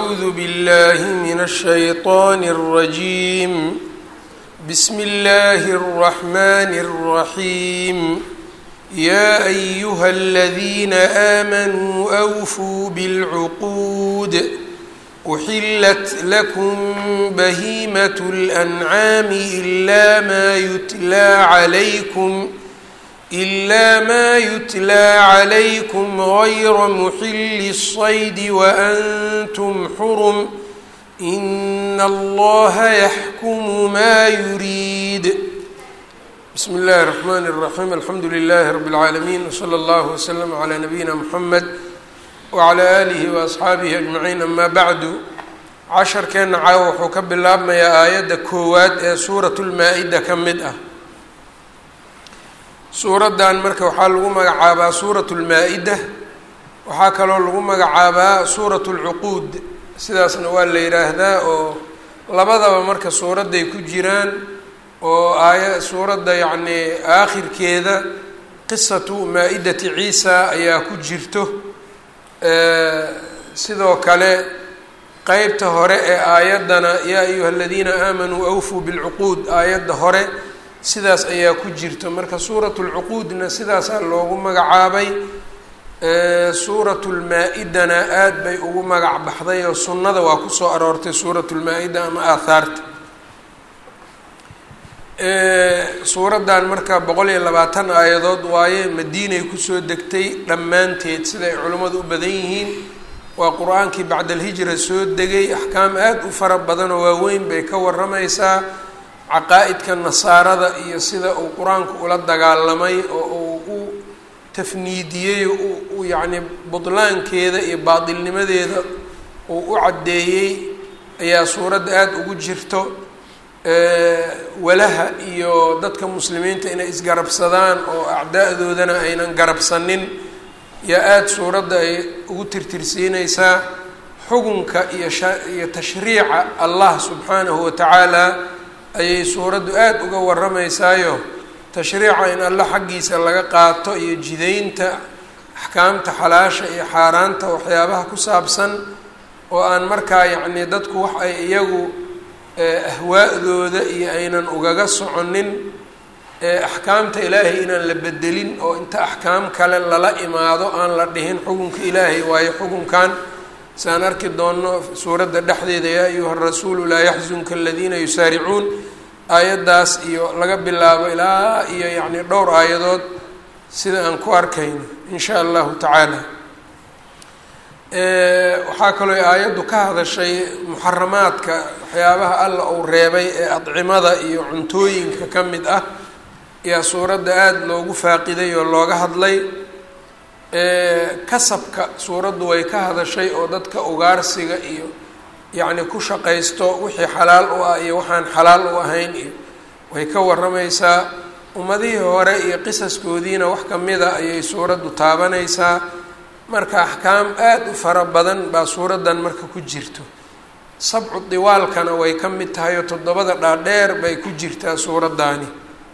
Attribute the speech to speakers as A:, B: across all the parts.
A: أعوذ بالله من الشيطان الرجيم بسم الله الرحمن الرحيم يا أيها الذين آمنوا أوفوا بالعقود أحلت لكم بهيمة الأنعام إلا ما يتلى عليكم إلا ما يتلى عليكم غير محل الصيد وأنتم حرم إن الله يحكم ما يريد بسم الله الرحمن الرحيم الحمد لله رب العالمين وصلى الله وسلم على نبينا محمد وعلى آله وأصxaabihi أجمعين أما bعdu casharkeena caawa wuxuu ka bilaabmayaa aayadda koowaad ee suuraة الmaa-ida ka mid ah suuraddan marka waxaa lagu magacaabaa suuraة الmaa-ida waxaa kaloo lagu magacaabaa suuraة الcuquud sidaasna waa la yidhaahdaa oo labadaba marka suuradday ku jiraan oo aaya suuradda yacnii aakhirkeeda qisatu maa-idati ciisa ayaa ku jirto sidoo kale qeybta hore ee aayaddana yaa ayuha aladiina aamanuu awfuu bilcuquud aayadda hore sidaas ayaa ku jirto marka suuratu lcuquudna sidaasaa loogu magacaabay suuratu lmaa-idana aada bay ugu magac baxday oo sunnada waa kusoo aroortay suuratu lmaa-ida ama aathaarta suuraddan marka boqol iyo labaatan aayadood waaye madiinay kusoo degtay dhammaanteed sida ay culimmadu u badan yihiin waa qur-aankii bacda alhijra soo degay axkaam aada u fara badan oo waaweyn bay ka waramaysaa caqaa-idka nasaarada iyo sida uu qur-aanku ula dagaalamay oo uu u tafniidiyey u yacni budlaankeeda iyo baatilnimadeeda uu u caddeeyey ayaa suuradda aada ugu jirto walaha iyo dadka muslimiinta inay isgarabsadaan oo acdaa-doodana aynan garabsanin yaa aada suuradda ay ugu tirtirsiineysaa xukunka iyo iyo tashriica allah subxaanahu watacaala ayay suuraddu aada uga waramaysaayo tashriica in alla xaggiisa laga qaato iyo jidaynta axkaamta xalaasha iyo xaaraanta waxyaabaha ku saabsan oo aan markaa yacnii dadku wax ay iyagu ahwaa-dooda iyo aynan ugaga soconin axkaamta ilaahay inaan la bedelin oo inta axkaam kale lala imaado aan la dhihin xukunka ilaahay waayo xukunkan saan arki doonno suuradda dhexdeeda yaa ayuha rasuulu laa yaxzunka aladiina yusaaricuun aayaddaas iyo laga bilaabo ilaa iyo yacni dhowr aayadood sida aan ku arkayno in sha allahu tacaala waxaa kaloo aayaddu ka hadashay muxaramaadka waxyaabaha alla uu reebay ee adcimada iyo cuntooyinka ka mid ah ayaa suuradda aada loogu faaqiday oo looga hadlay kasabka suuraddu way ka hadashay oo dadka ugaarsiga iyo yacni ku shaqaysto wixii xalaal u ah iyo waxaan xalaal u ahayn iyo way ka waramaysaa ummadihii hore iyo qisaskoodiina wax kamida ayay suuraddu taabanaysaa marka axkaam aada u fara badan baa suuraddan marka ku jirto sabcu diwaalkana way ka mid tahay oo toddobada dhaadheer bay ku jirtaa suuraddaani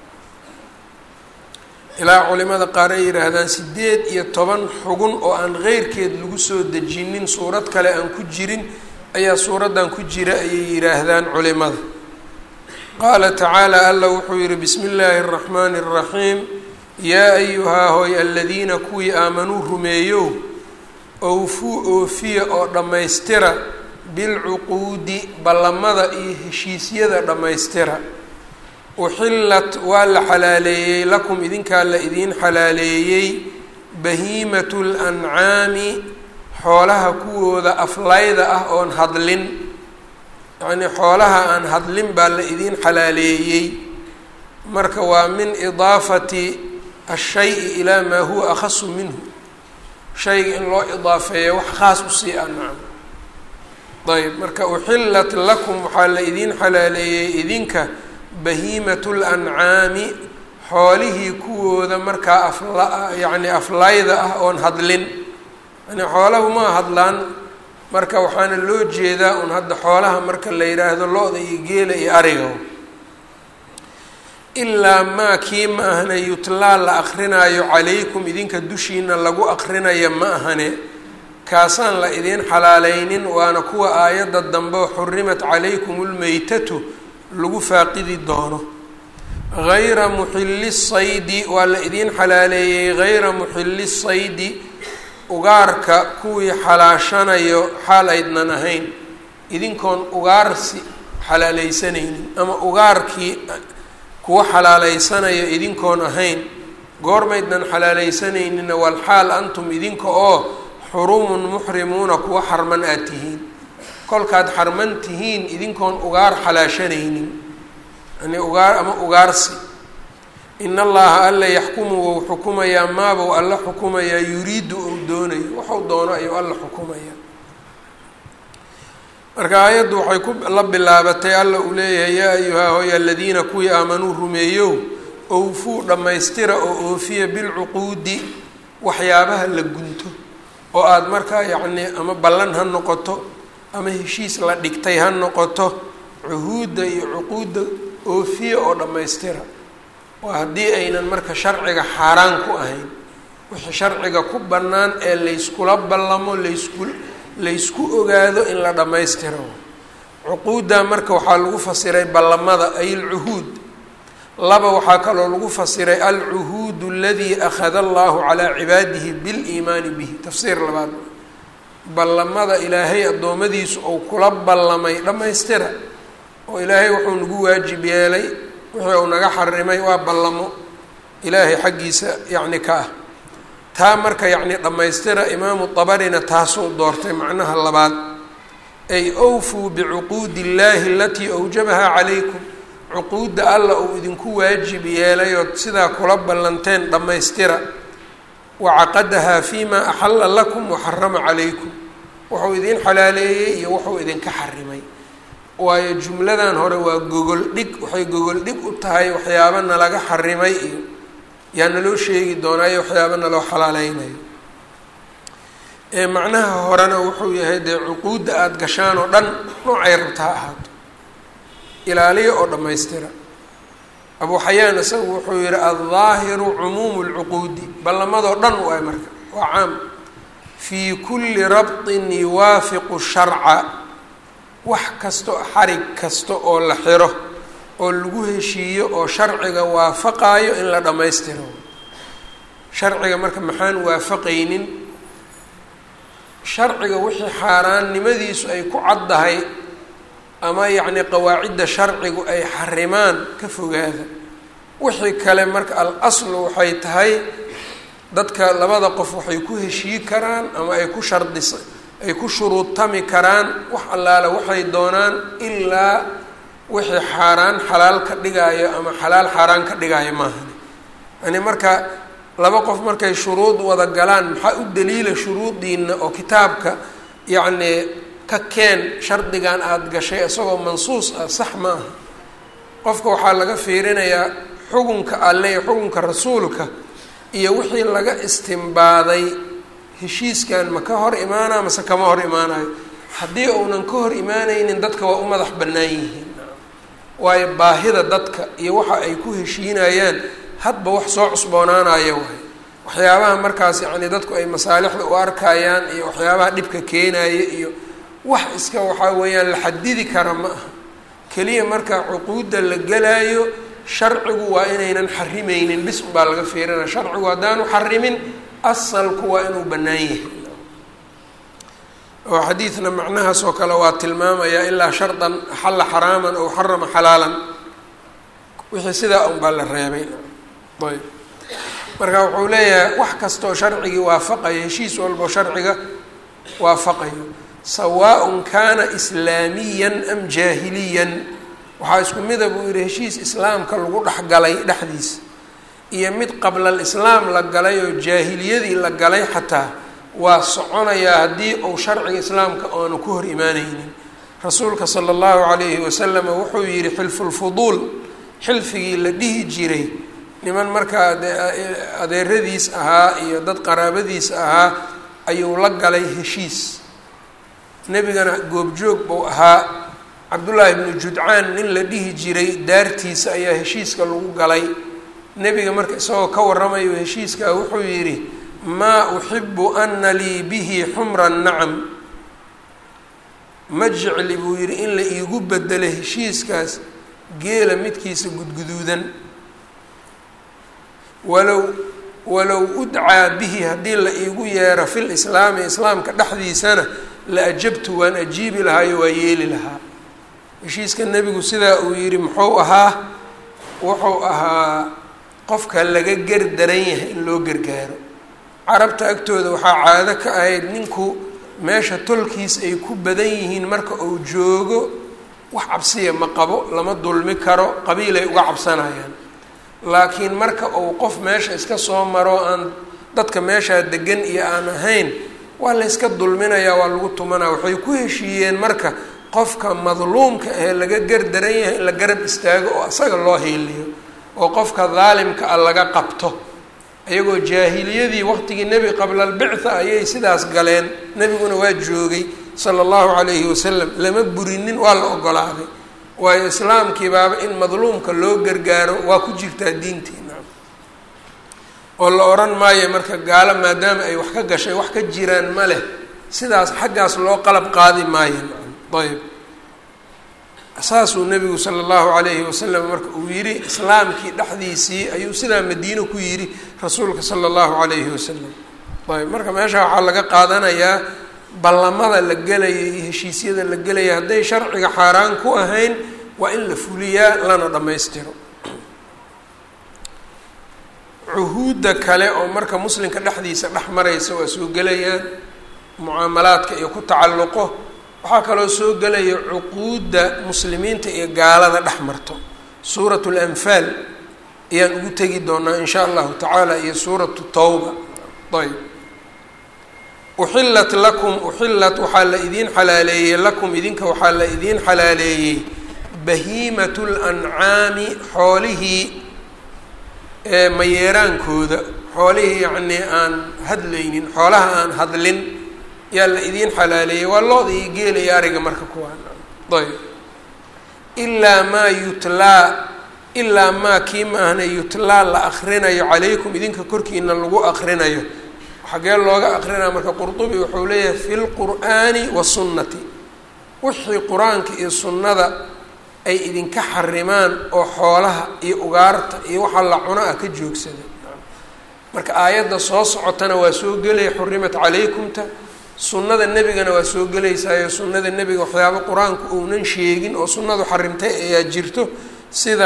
A: ilaa culimada qaar ay yidhaahdaan sideed iyo toban xugun oo aan keyrkeed lagu soo dejinin suurad kale aan ku jirin ayaa suuraddan ku jira ayay yidhaahdaan culimada qaala tacaala alla wuxuu yihi bismi illaahi araxmaani araxiim yaa ayuhaa hoy aladiina kuwii aamanuu rumeeyow owfuu oofiya oo dhammaystira bilcuquudi ballamada iyo heshiisyada dhammaystira uxillat waa la xalaaleeyey lakum idinkaa la idiin xalaaleeyey bahiimatu lancaami xoolaha kuwooda aflayda ah oon hadlin yacnii xoolaha aan hadlin baa la idiin xalaaleeyey marka waa min idaafati ashay-i ilaa maa huwa akhasu minhu shayga in loo idaafeeyo wax khaas usii ah nacam ayb marka uxillat lakum waxaa la idiin xalaaleeyey idinka bahiimatu lancaami xoolihii kuwooda markaa afla yacni aflayda ah oon hadlin yani xoolahu ma hadlaan marka waxaana loo jeedaa un hadda xoolaha marka la yidhaahdo lo-da iyo geela iyo ariga ilaa maa kii ma ahane yutlaa la akrinaayo calaykum idinka dushiina lagu akrinaya ma ahane kaasaan la idiin xalaaleynin waana kuwa aayadda dambe xurimat calaykum lmeytatu lagu faaqidi doono hayra muxilli saydi waa la idiin xalaaleeyey hayra muxilli saydi ugaarka kuwii xalaashanayo xaal aydnan ahayn idinkoon ugaarsi xalaaleysanaynin ama ugaarkii kuwa xalaaleysanayo idinkoon ahayn goormaydnan xalaaleysanayninna walxaal antum idinka oo xurumun muxrimuuna kuwa xarman aad tihiin kolkaad xarman tihiin idinkoon ugaar xalaashanaynin yani ugaar ama ugaarsi in allaha alla yaxkumu wou xukumayaa maabou alla xukumayaa yuriidu ou doonayo waxuu doono ayuu alla xukumayaa marka aayaddu waxay ku la bilaabatay alla uu leeyahay yaa ayuhaa hoy aladiina kuwii aamanuu rumeeyow owfuu dhammaystira oo oofiya bilcuquudi waxyaabaha la gunto oo aada markaa yacnii ama ballan ha noqoto ama heshiis la dhigtay ha noqoto cuhuudda iyo cuquudda oofiya oo dhammaystira waa haddii aynan marka sharciga xaaraan ku ahayn wixii sharciga ku bannaan ee layskula ballamo laysku laysku ogaado in la dhammaystiro cuquudda marka waxaa lagu fasiray ballamada ay alcuhuud laba waxaa kaloo lagu fasiray alcuhuud aladii akhada allahu calaa cibaadihi biliimaani bihi tafsiir labaad ballamada ilaahay addoommadiisu uu kula ballamay dhammaystira oo ilaahay wuxuu nagu waajib yeelay wixii uu naga xarimay waa ballamo ilaahay xaggiisa yacni ka ah taa marka yacni dhammaystira imaamu dabarina taasuu doortay macnaha labaad ay awfuu bicuquudi illaahi alatii awjabahaa calaykum cuquudda alla uu idinku waajib yeelay ood sidaa kula ballanteen dhammaystira wacaqadahaa fiimaa axalla lakum waxarama calaykum wuxuu idiin xalaaleeyey iyo wuxuu idinka xarimay waayo jumladan hore waa gogol dhig waxay gogol dhig u tahay waxyaaba nalaga xarimay iyo yaa naloo sheegi doonaayo waxyaaba naloo xalaaleynayo ee macnaha horena wuxuu yahay dee cuquudda aada gashaan oo dhan noocay rabta ha ahaato ilaaliya oo dhammaystira abuu xayaan isagu wuxuu yihi aldaahiru cumuumu lcuquudi ballamadoo dhan waay marka waa caam fii kulli rabtin yuwaafiqu sharca wax kasto xarig kasta oo la xiro oo lagu heshiiyo oo sharciga waafaqaayo in la dhammaystiro sharciga marka maxaan waafaqaynin sharciga wixii xaaraannimadiisu ay ku caddahay ama yacni qawaacidda sharcigu ay xarimaan ka fogaada wixii kale marka al aslu waxay tahay dadka labada qof waxay ku heshii karaan ama ay ku shardisa ay ku shuruudtami karaan wax allaale waxay doonaan ilaa wixii xaaraan xalaal ka dhigaayo ama xalaal xaaraan ka dhigaayo maahan yani marka laba qof markay shuruud wada galaan maxaa u daliila shuruudiina oo kitaabka yacnii ka keen shardigan aada gashay isagoo mansuus ah sax ma aha qofka waxaa laga fiirinayaa xukunka alle iyo xukunka rasuulka iyo wixii laga istimbaaday heshiiskan ma ka hor imaanaa mase kama hor imaanayo haddii uunan ka hor imaanaynin dadka waa u madax bannaan yihiin waayo baahida dadka iyo waxa ay ku heshiinayaan hadba wax soo cusboonaanaya waay waxyaabaha markaas yacni dadku ay masaalixda u arkayaan iyo waxyaabaha dhibka keenaya iyo wax iska waxaa weeyaan la xadidi kara ma aha keliya marka cuquudda la gelaayo sharcigu waa inaynan xarimeynin bis baa laga fiirinaya sharcigu haddaanu xarimin asalku waa inuu bannaan yahay oo xadiidna macnahaas oo kale waa tilmaamayaa ilaa shardan axalla xaraaman ow xarama xalaalan wixii sidaa un baa la reebay ayb marka wuxuu leeyahay wax kastoo sharcigii waafaqayo heshiis walboo sharciga waafaqayo sawaaء kaana islaamiyan am jaahiliyan waxaa isku mida buu yihi heshiis islaamka lagu dhexgalay dhexdiisa iyo mid qabla alislaam la galay oo jaahiliyadii la galay xataa waa soconayaa haddii uu sharciga islaamka oonu ku hor imaaneynin rasuulka sala allahu calayhi wasalam wuxuu yihi xilfulfuduul xilfigii la dhihi jiray niman markaa adeeradiis ahaa iyo dad qaraabadiis ahaa ayuu la galay heshiis nebigana goobjoog buu ahaa cabdullaahi ibnu judcaan nin la dhihi jiray daartiisa ayaa heshiiska lagu galay nebiga marka isagoo ka warramayo heshiiskaa wuxuu yidhi maa uxibu ana lii bihi xumra nacam ma jecli buu yidhi in la iigu bedelo heshiiskaas geela midkiisa gudguduudan walow walow udcaa bihi haddii la iigu yeero fil islaami islaamka dhexdiisana la ajabtu waan ajiibi lahaayo waa yeeli lahaa heshiiska nebigu sidaa uu yidhi muxuu ahaa wuxuu ahaa qofka laga ger daran yahay in loo gargaaro carabta agtooda waxaa caado ka ahayd ninku meesha tolkiis ay ku badan yihiin marka uu joogo wax cabsiya ma qabo lama dulmi karo qabiilay uga cabsanayaan laakiin marka uu qof meesha iska soo maro aan dadka meeshaa degan iyo aan ahayn waa la yska dulminayaa waa lagu tumanaa waxay ku heshiiyeen marka qofka madluumka ahee laga gar daran yahay in la garab istaago oo asaga loo hiiliyo oo qofka daalimka ah laga qabto iyagoo jaahiliyadii waqtigii nebi qabla albictha ayay sidaas galeen nebiguna waa joogay sala allahu calayhi wasalam lama burinin waa la ogolaaday waayo islaamkii baaba in madluumka loo gargaaro waa ku jirtaa diintiina oo la odhan maayo marka gaalo maadaama ay wax ka gashay wax ka jiraan ma leh sidaas xaggaas loo qalab qaadi maayo ayb saasuu nebigu sala allahu calayhi wasalam marka uu yidhi islaamkii dhexdiisii ayuu sidaa madiino ku yidhi rasuulka sala allahu calayhi wasalam ayb marka meesha waxaa laga qaadanayaa ballamada la gelaya iyo heshiisyada la gelaya hadday sharciga xaaraan ku ahayn waa in la fuliyaa lana dhammaystiro cuhuudda kale oo marka muslimka dhexdiisa dhex maraysa waa soo gelayaan mucaamalaadka iyo ku tacalluqo waxaa kaloo soo gelaya cuquudda muslimiinta iyo gaalada dhex marto suuratu lanfaal ayaan ugu tegi doonaa in shaa allahu tacaala iyo suuratu tawba ayb uxillat lakum uxillat waxaa la idiin xalaaleeyey lakum idinka waxaa la idiin xalaaleeyey bahiimatu lancaami xoolihii mayeeraankooda xoolihii yacnii aan hadlaynin xoolaha aan hadlin yaa la idiin xalaaleeyey waa looda iyo geela iyo ariga marka kuwaan ayb ilaa maa yutlaa ilaa maa kii maahna yutlaa la akrinayo calaykum idinka korkiina lagu akrinayo xagee looga akrinaya marka qurdubi wuxuu leeyahay fi lqur'aani wasunnati wixii qur-aanka iyo sunnada ay idinka xarimaan oo xoolaha iyo ugaarta iyo waxa la cuno ah ka joogsada marka aayadda soo socotana waa soo gelaya xurimat calaykumta sunnada nebigana waa soo gelaysaayo sunnada nebiga waxyaabo qur-aanku uunan sheegin oo sunnadu xarimtay ayaa jirto sida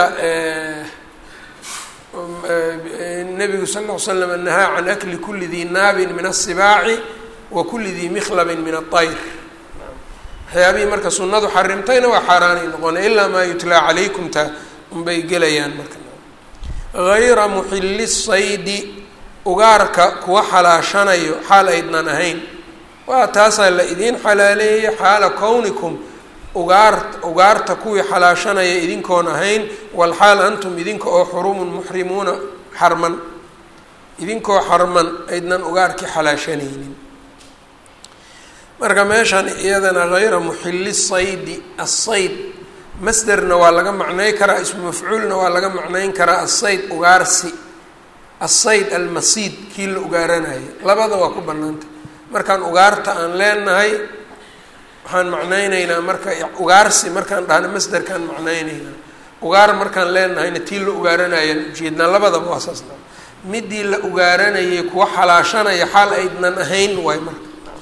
A: nebigu sal ll ly slam nahaa can akli kuli dii naabin min asibaaci wa kuli dii mikhlabin min aayr waxyaabihii marka sunnadu xarimtayna waa xaaraanay noqona ilaa maa yutlaa calaykumta unbay gelayaan marka hayra muxili saydi ugaarka kuwa xalaashanayo xaal aydnan ahayn waa taasaa la idiin xalaaleeyay xaala kownikum ugaar ugaarta kuwii xalaashanaya idinkoon ahayn walxaal antum idinka oo xurumun muxrimuuna xarman idinkoo xarman aydnan ugaarkii xalaashanaynin marka meeshan iyadana hayra muxili saydi asayd masderna waa laga macnay karaa ismu mafcuulna waa laga macnayn karaa asayd ugaarsi asayd almasiid kii la ugaaranayo labada waa ku banaantay markaan ugaarta aan leenahay waxaan macnayneynaa marka ugaarsi markaan dhahno masderkaan macnayneynaa ugaar markaan leenahayna tii la ugaaranayaan ujeednaa labadaba waa saasna midii la ugaaranayay kuwa xalaashanaya xaal aydnan ahayn waay marka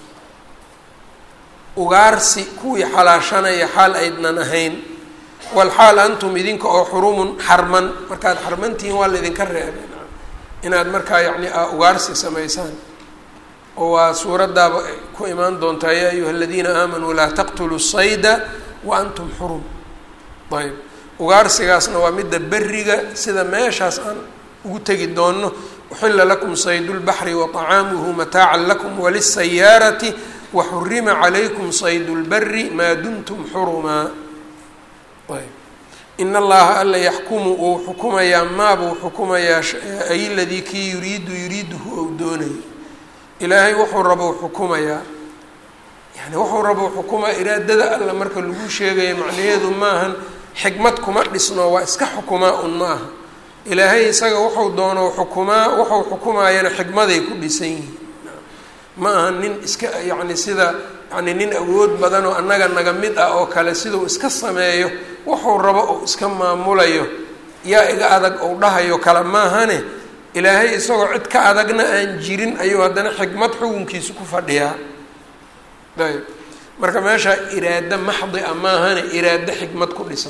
A: ugaarsi kuwii xalaashanaya xaal aydnan ahayn walxaal antum idinka oo xurumun xarman markaad xarmantihiin waa laydinka reebay inaad markaa yacni ugaarsi samaysaan oo waa suuraddaaba ku imaan doontaa yaa ayuha aladiina aamanuu laa taqtuluu sayda wa antum xurum ayb ugaarsigaasna waa midda beriga sida meeshaas aan ugu tegi doonno uxila lakum saydu lbaxri wa طacaamuhu mataacan lakum walisayaarati waxurima calaykum saydu lbari maa dumtum xurumaa ayb in allaha alla yaxkumu uu xukumayaa maabuu xukumayaa ay ladii kii yuriidu yuriiduhu ou doonayo ilaahay wuxuu rabo xukumayaa yani wuxuu rabo xukumaa iraadada alla marka lagu sheegayo macnaheedu maahan xikmad kuma dhisno waa iska xukumaa un ma aha ilaahay isaga wuxuu doono xukumaa wuxuu xukumaayana xikmaday ku dhisan yihiin ma aha nin iska yacni sida yani nin awood badan oo annaga naga mid ah oo kale siduu iska sameeyo wuxuu rabo uu iska maamulayo yaa iga adag ou dhahayo kale maahane ilaahay isagoo cid ka adagna aan jirin ayuu haddana xikmad xukunkiisa ku fadhiyaa ayb marka meesha iraado maxdi a maahane iraado xikmad ku dhisan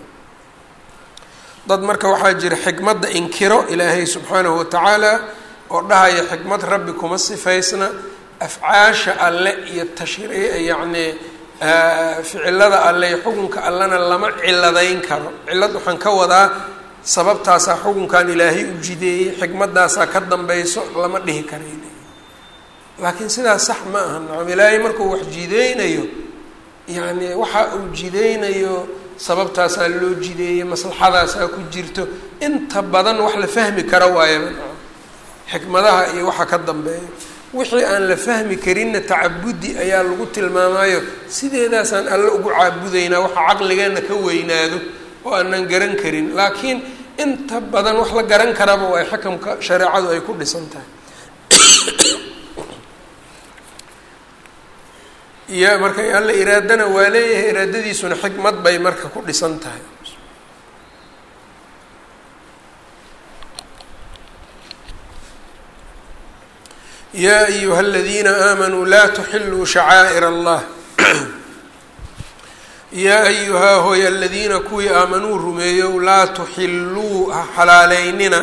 A: dad marka waxaa jira xikmadda inkiro ilaahay subxaanahu watacaala oo dhahaya xikmad rabbi kuma sifaysna afcaasha alle iyo tashri yacni ficilada alle iyo xukunka allena lama ciladayn karo cilad waxaan ka wadaa sababtaasaa xukunkan ilaahay u jideeyey xikmadaasaa ka dambayso lama dhihi karay laakiin sidaas sax ma aha nacam ilaahay markuu wax jideynayo yacni waxa uu jideynayo sababtaasaa loo jideeyey maslaxadaasaa ku jirto inta badan wax la fahmi kara waayaba nacam xikmadaha iyo waxa ka dambeeya wixii aan la fahmi karinna tacabudi ayaa lagu tilmaamayo sideedaasaan alle ugu caabudaynaa waxa caqligeenna ka weynaado oo aanan garan karin laakiin inta badan wax la garan karaba waa xikamka shareecadu ay ku dhisan tahay iyo marka alle iraadana waa leeyahay iraadadiisuna xikmad bay marka ku dhisan tahay yaa ayuha aladiina aamanuu laa tuxiluu shacaa'ir allah yaa ayuhaa hooy aladiina kuwii aamanuu rumeeyow laa tuxilluu ha xalaaleynina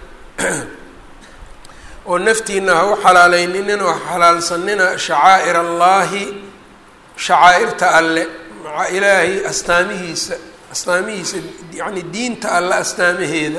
A: oo naftiina ha u xalaaleyninin oo ha xalaalsanina shacaa'ir allaahi shacaa'irta alle maca ilaahay astaamihiisa astaamihiisa yacni diinta alle astaamaheeda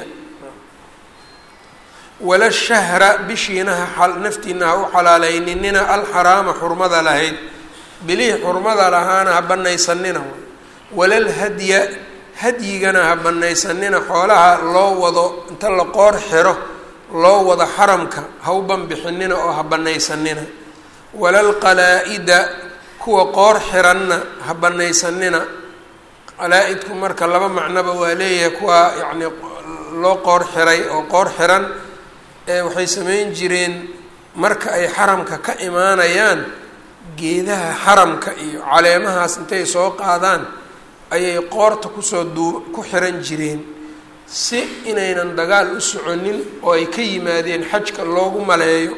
A: wala shahra bishiina ha naftiina ha u xalaaleyninina alxaraama xurmada lahayd bilihii xurmada lahaana ha banaysanina walal hadya hadyigana ha banaysanina xoolaha loo wado inta la qoor xiro loo wado xaramka ha u banbixinina oo ha banaysanina walal qalaa-ida kuwa qoor xiranna ha banaysanina qalaa-idku marka laba macnoba waa leeyahay kuwa yacni loo qoor xiray oo qoor xiran waxay sameyn jireen marka ay xaramka ka imaanayaan geedaha xaramka iyo caleemahaas intay soo qaadaan ayay qoorta kusoo duu ku xiran jireen si inaynan dagaal u soconin oo ay ka yimaadeen xajka loogu maleeyo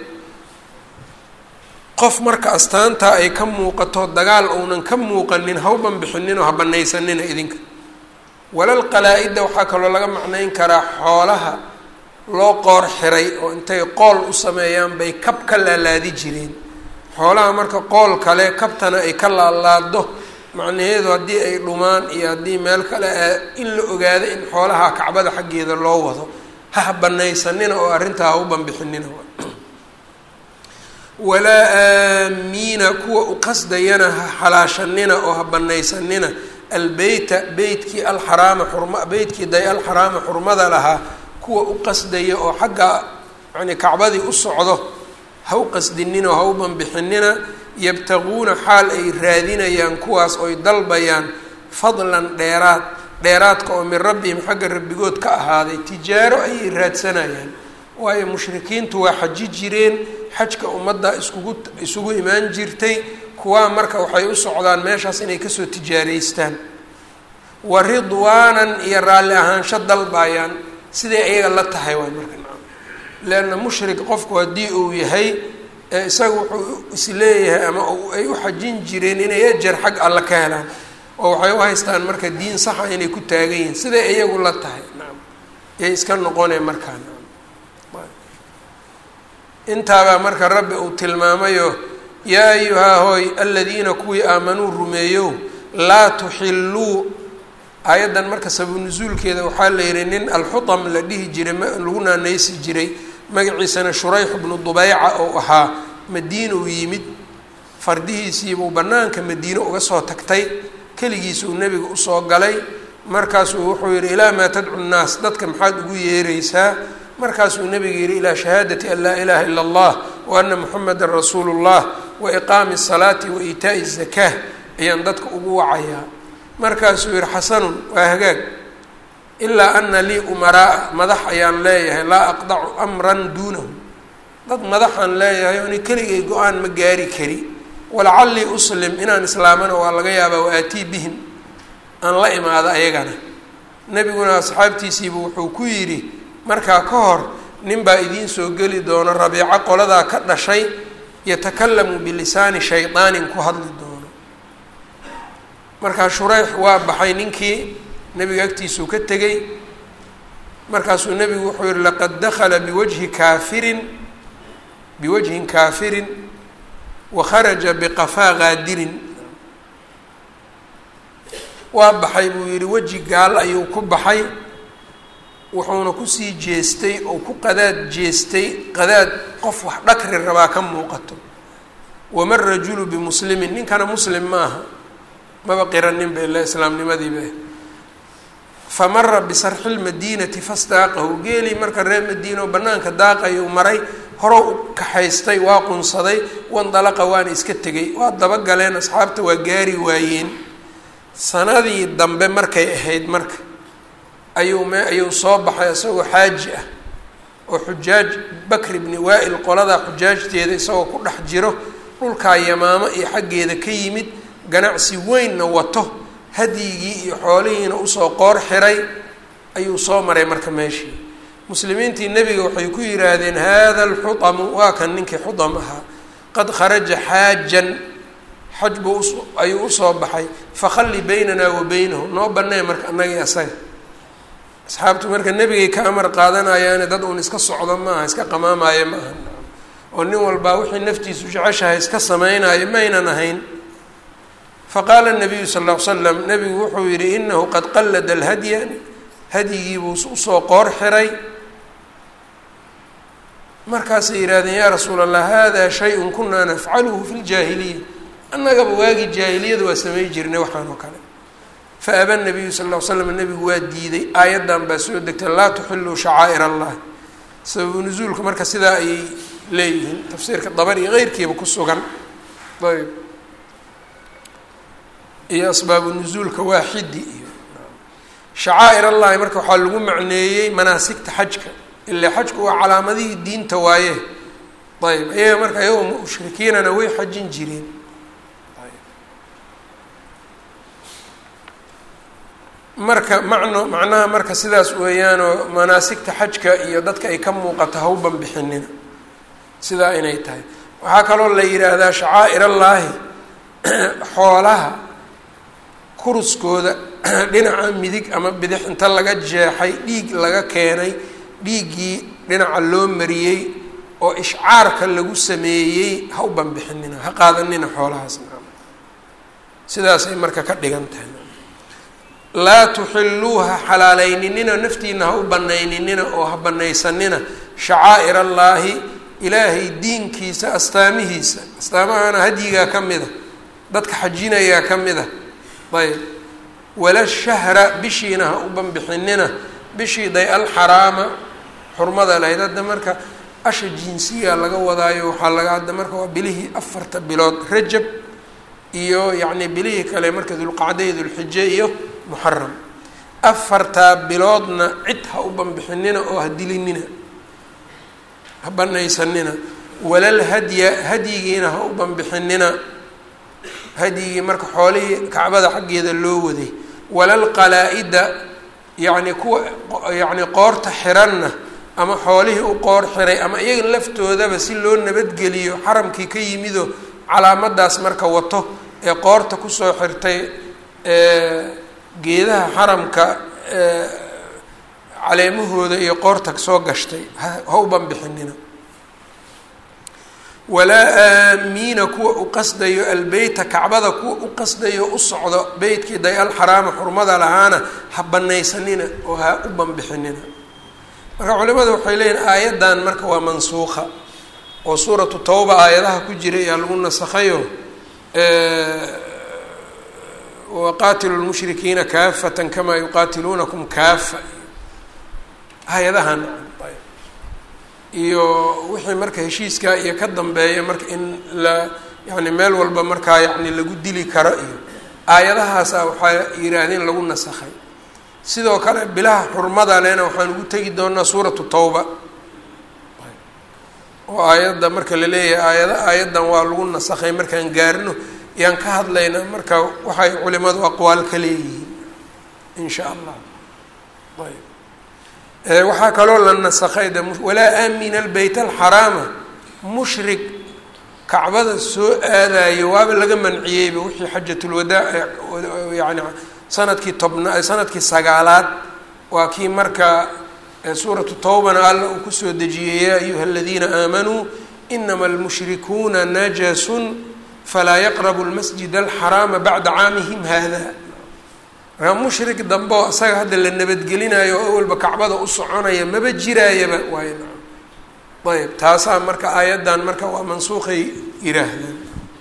A: qof marka astaantaa ay ka muuqato dagaal uunan ka muuqanin hawban bixinin oo ha banaysanina idinka walal qalaa-ida waxaa kaloo laga macnayn karaa xoolaha loo qoor xiray oo intay qool u sameeyaan bay kab ka laalaadi jireen xoolaha marka qool kale kabtana ay ka laalaado macnaheedu haddii ay dhumaan iyo haddii meel kale in la ogaado in xoolaha kacbada xaggeeda loo wado ha banaysanina oo arrintaa ha u banbixinina walaa aamiina kuwa u qasdayana ha xalaashanina oo ha banaysanina albeyta beytkii alxaraama xurma beytkii day alxaraama xurmada lahaa kuwa u qasdaya oo xagga yani kacbadii u socdo ha u qasdinina oo ha u banbixinina yabtaguuna xaal ay raadinayaan kuwaas oy dalbayaan fadlan dheeraad dheeraadka oo min rabbihim xagga rabbigood ka ahaaday tijaaro ayay raadsanayaan waayo mushrikiintu waa xaji jireen xajka ummadda iskugu isugu imaan jirtay kuwaa marka waxay u socdaan meeshaas inay kasoo tijaaraystaan wa ridwaanan iyo raalli ahaansho dalbayaan siday ayaga la tahay waay marka nacam leanna mushrik qofku haddii uu yahay isaga wuxuu isleeyahay ama ay u xajin jireen inay ajar xag alla ka helaan oo waxay u haystaan marka diin saxa inay ku taagan yihiin siday iyagu la tahay nacam yay iska noqoneen markaa nacam intaabaa marka rabbi uu tilmaamayo yaa ayuhaa hooy aladiina kuwii aamanuu rumeeyow laa tuxilluu aayaddan marka sababu nusuulkeeda waxaa la yihi nin alxutam la dhihi jiray lagu naanaysi jiray magaciisana shurayx bnu dubeyca oo ahaa madiina uu yimid fardihiisiibuu bannaanka madiine uga soo tagtay keligiisuu nebiga usoo galay markaasuu wuxuu yihi ilaa maa tadcu nnaas dadka maxaad ugu yeeraysaa markaasuu nebiga yihi ilaa shahaadati an laa ilaha ila allah wa ana muxamedan rasuulu llah wa iqaami salaati wa iitaa'i zakaa ayaan dadka ugu wacayaa markaasuu yihi xasanun waa hagaag ilaa ana lii umaraa madax ayaan leeyahay laa aqdacu amran duunahu dad madaxaan leeyahay ooni keligay go-aan ma gaari kari walacallii uslim inaan islaamana waa laga yaabaa wa aatii bihim aan la imaado ayagana nebiguna asxaabtiisiibu wuxuu ku yidhi markaa ka hor nin baa idiin soo geli doona rabiico qoladaa ka dhashay yatakalamu bilisaani shaydaanin ku hadli doono markaa shureyx waa baxay ninkii nebiga agtiisuu ka tegey markaasuu nebigu wuxuu yihi laqad dakala biwajhi kaafirin biwajhin kaafirin wa kharaja biqafaa qaadirin waa baxay buu yihi weji gaal ayuu ku baxay wuxuuna kusii jeestay oo ku qadaad jeestay qadaad qof wax dhakri rabaa ka muuqato wama rajulu bimuslimin ninkana muslim ma aha maba qiranin ba ilaa islaamnimadiiba famara bisarxi lmadiinati fastaaqahu geelii marka reer madiina oo banaanka daaqayuu maray horow u kaxaystay waa qunsaday wandalaqa waana iska tegay waa dabagaleen asxaabta waa gaari waayeen sanadii dambe markay ahayd marka ayuu me ayuu soo baxay isagoo xaaji ah oo xujaaj bakri bni waa-il qoladaa xujaajteeda isagoo ku dhex jiro dhulkaa yamaamo iyo xaggeeda ka yimid ganacsi weynna wato hadyigii iyo xoolihiina usoo qoor xiray ayuu soo maray marka meeshii muslimiintii nebiga waxay ku yidhaahdeen hada alxutamu waa kan ninkii xutam ahaa qad kharaja xaajan xaj buu ayuu usoo baxay fakhalli baynanaa wa beynahu noo banee marka annagii asaga asxaabtu marka nebigay ka amar qaadanayaane dad uun iska socdo maaha iska qamaamaayo ma aha oo nin walbaa wixii naftiisu jeceshahay iska samaynayo maynan ahayn faqaala nabiyu sal ll ly slam nebigu wuxuu yihi inahu qad qallada alhadya hadyigiibuu usoo qoor xiray markaasay yidhahdeen yaa rasuula allah hada shay-un kunaa nafcaluhu fi ljaahiliya annagaba waagii jaahiliyada waa samay jirnay waxaan oo kale faaba nabiyu sal ll ly slam nebigu waa diiday aayaddan baa soo degtay laa tuxiluu shacaa'ir allah sababu nusuulka marka sidaa ayay leeyihiin tafsiirka dabar iyo keyrkiiba ku sugan ayb iyo asbaabu nusuulka waaxidi iyo shacaa'ir allahi marka waxaa lagu macneeyey manaasigta xajka ilaa xajku waa calaamadihii diinta waaye ayb iyaga marka iyagoo mushrikiinana way xajin jireen marka macno macnaha marka sidaas weeyaanoo manaasigta xajka iyo dadka ay ka muuqato hawban bixinina sidaa inay tahay waxaa kaloo la yidhaahdaa shacaa'ir allaahi xoolaha kuruskooda dhinaca midig ama bidix inta laga jeexay dhiig laga keenay dhiiggii dhinaca loo mariyey oo ishcaarka lagu sameeyey ha u banbixinina ha qaadanina xoolahaas sidaasay marka ka dhigan tahay laa tuxiluuha xalaaleyninina naftiina ha u banayninina oo ha banaysanina shacaa'ir allaahi ilaahay diinkiisa astaamihiisa astaamahana hadyigaa ka mid a dadka xajinayaa ka mid a ayb wala shahra bishiina ha u banbixinina bishii day alxaraama xurmada lahayd hadda marka asha jinsiga laga wadaayo waxaa laga hadda marka waa bilihii afarta bilood rajab iyo yacni bilihii kale marka dulqacda iyo dulxije iyo muxaram afartaa biloodna cid ha u banbixinina oo ha dilinina ha banaysanina walal hadya hadyigiina ha u banbixinina hadyigii marka xoolihii kacbada xaggeeda loo waday walal qalaa-ida yacni kuwa yacni qoorta xiranna ama xoolihii u qoor xiray ama iyaga laftoodaba si loo nabadgeliyo xaramkii ka yimido calaamadaas marka wato ee qoorta kusoo xirtay geedaha xaramka caleemahooda iyo qoorta soo gashtay ha u banbixinina walaa aamiina kuwa u qasdayo albeyta kacbada kuwa u qasdayo u socdo beytkii day alxaraama xurmada lahaana ha banaysanina oo ha u banbixinina marka culimadu waxay leeyihin aayaddan marka waa mansuuqa oo suuratu tawba aayadaha ku jira ayaa lagu nasakhayo waqaatilu lmushrikiina kaafatan kamaa yuqaatiluunakum kaafa hay-adahan iyo wixii marka heshiiskaa iyo ka dambeeya marka in la yani meel walba markaa yani lagu dili karo iyo aayadahaasa waxaa yidhaahdeen lagu nasakhay sidoo kale bilaha xurmada lena waxaan ugu tegi doonaa suuratu tawba oo aayadda marka la leeyahay aayada aayaddan waa lagu nasakhay markaan gaarno yaan ka hadlaynaa marka waxay culimadu aqwaal ka leeyihiin in sha allah ayb waxaa kaloo la nasakhay de walaa aamina albeyt alxaraama mushrik kacbada soo aadayo waaba laga manciyeyba wixii xajatulwadaa yani sanadkii tobna sanadkii sagaalaad waa kii marka suuratu tawbana alla uu kusoo dejiyey yaa ayuha aladiina aamanuu inama almushrikuuna najasun falaa yaqrabu lmasjid alxaraama bacda caamihim hada markaa mushrik dambe oo isaga hadda la nabadgelinayo oo awalba kacbada u soconaya maba jiraayaba waay ayb taasaa marka aayaddan marka waa mansuuqay yiraahdaan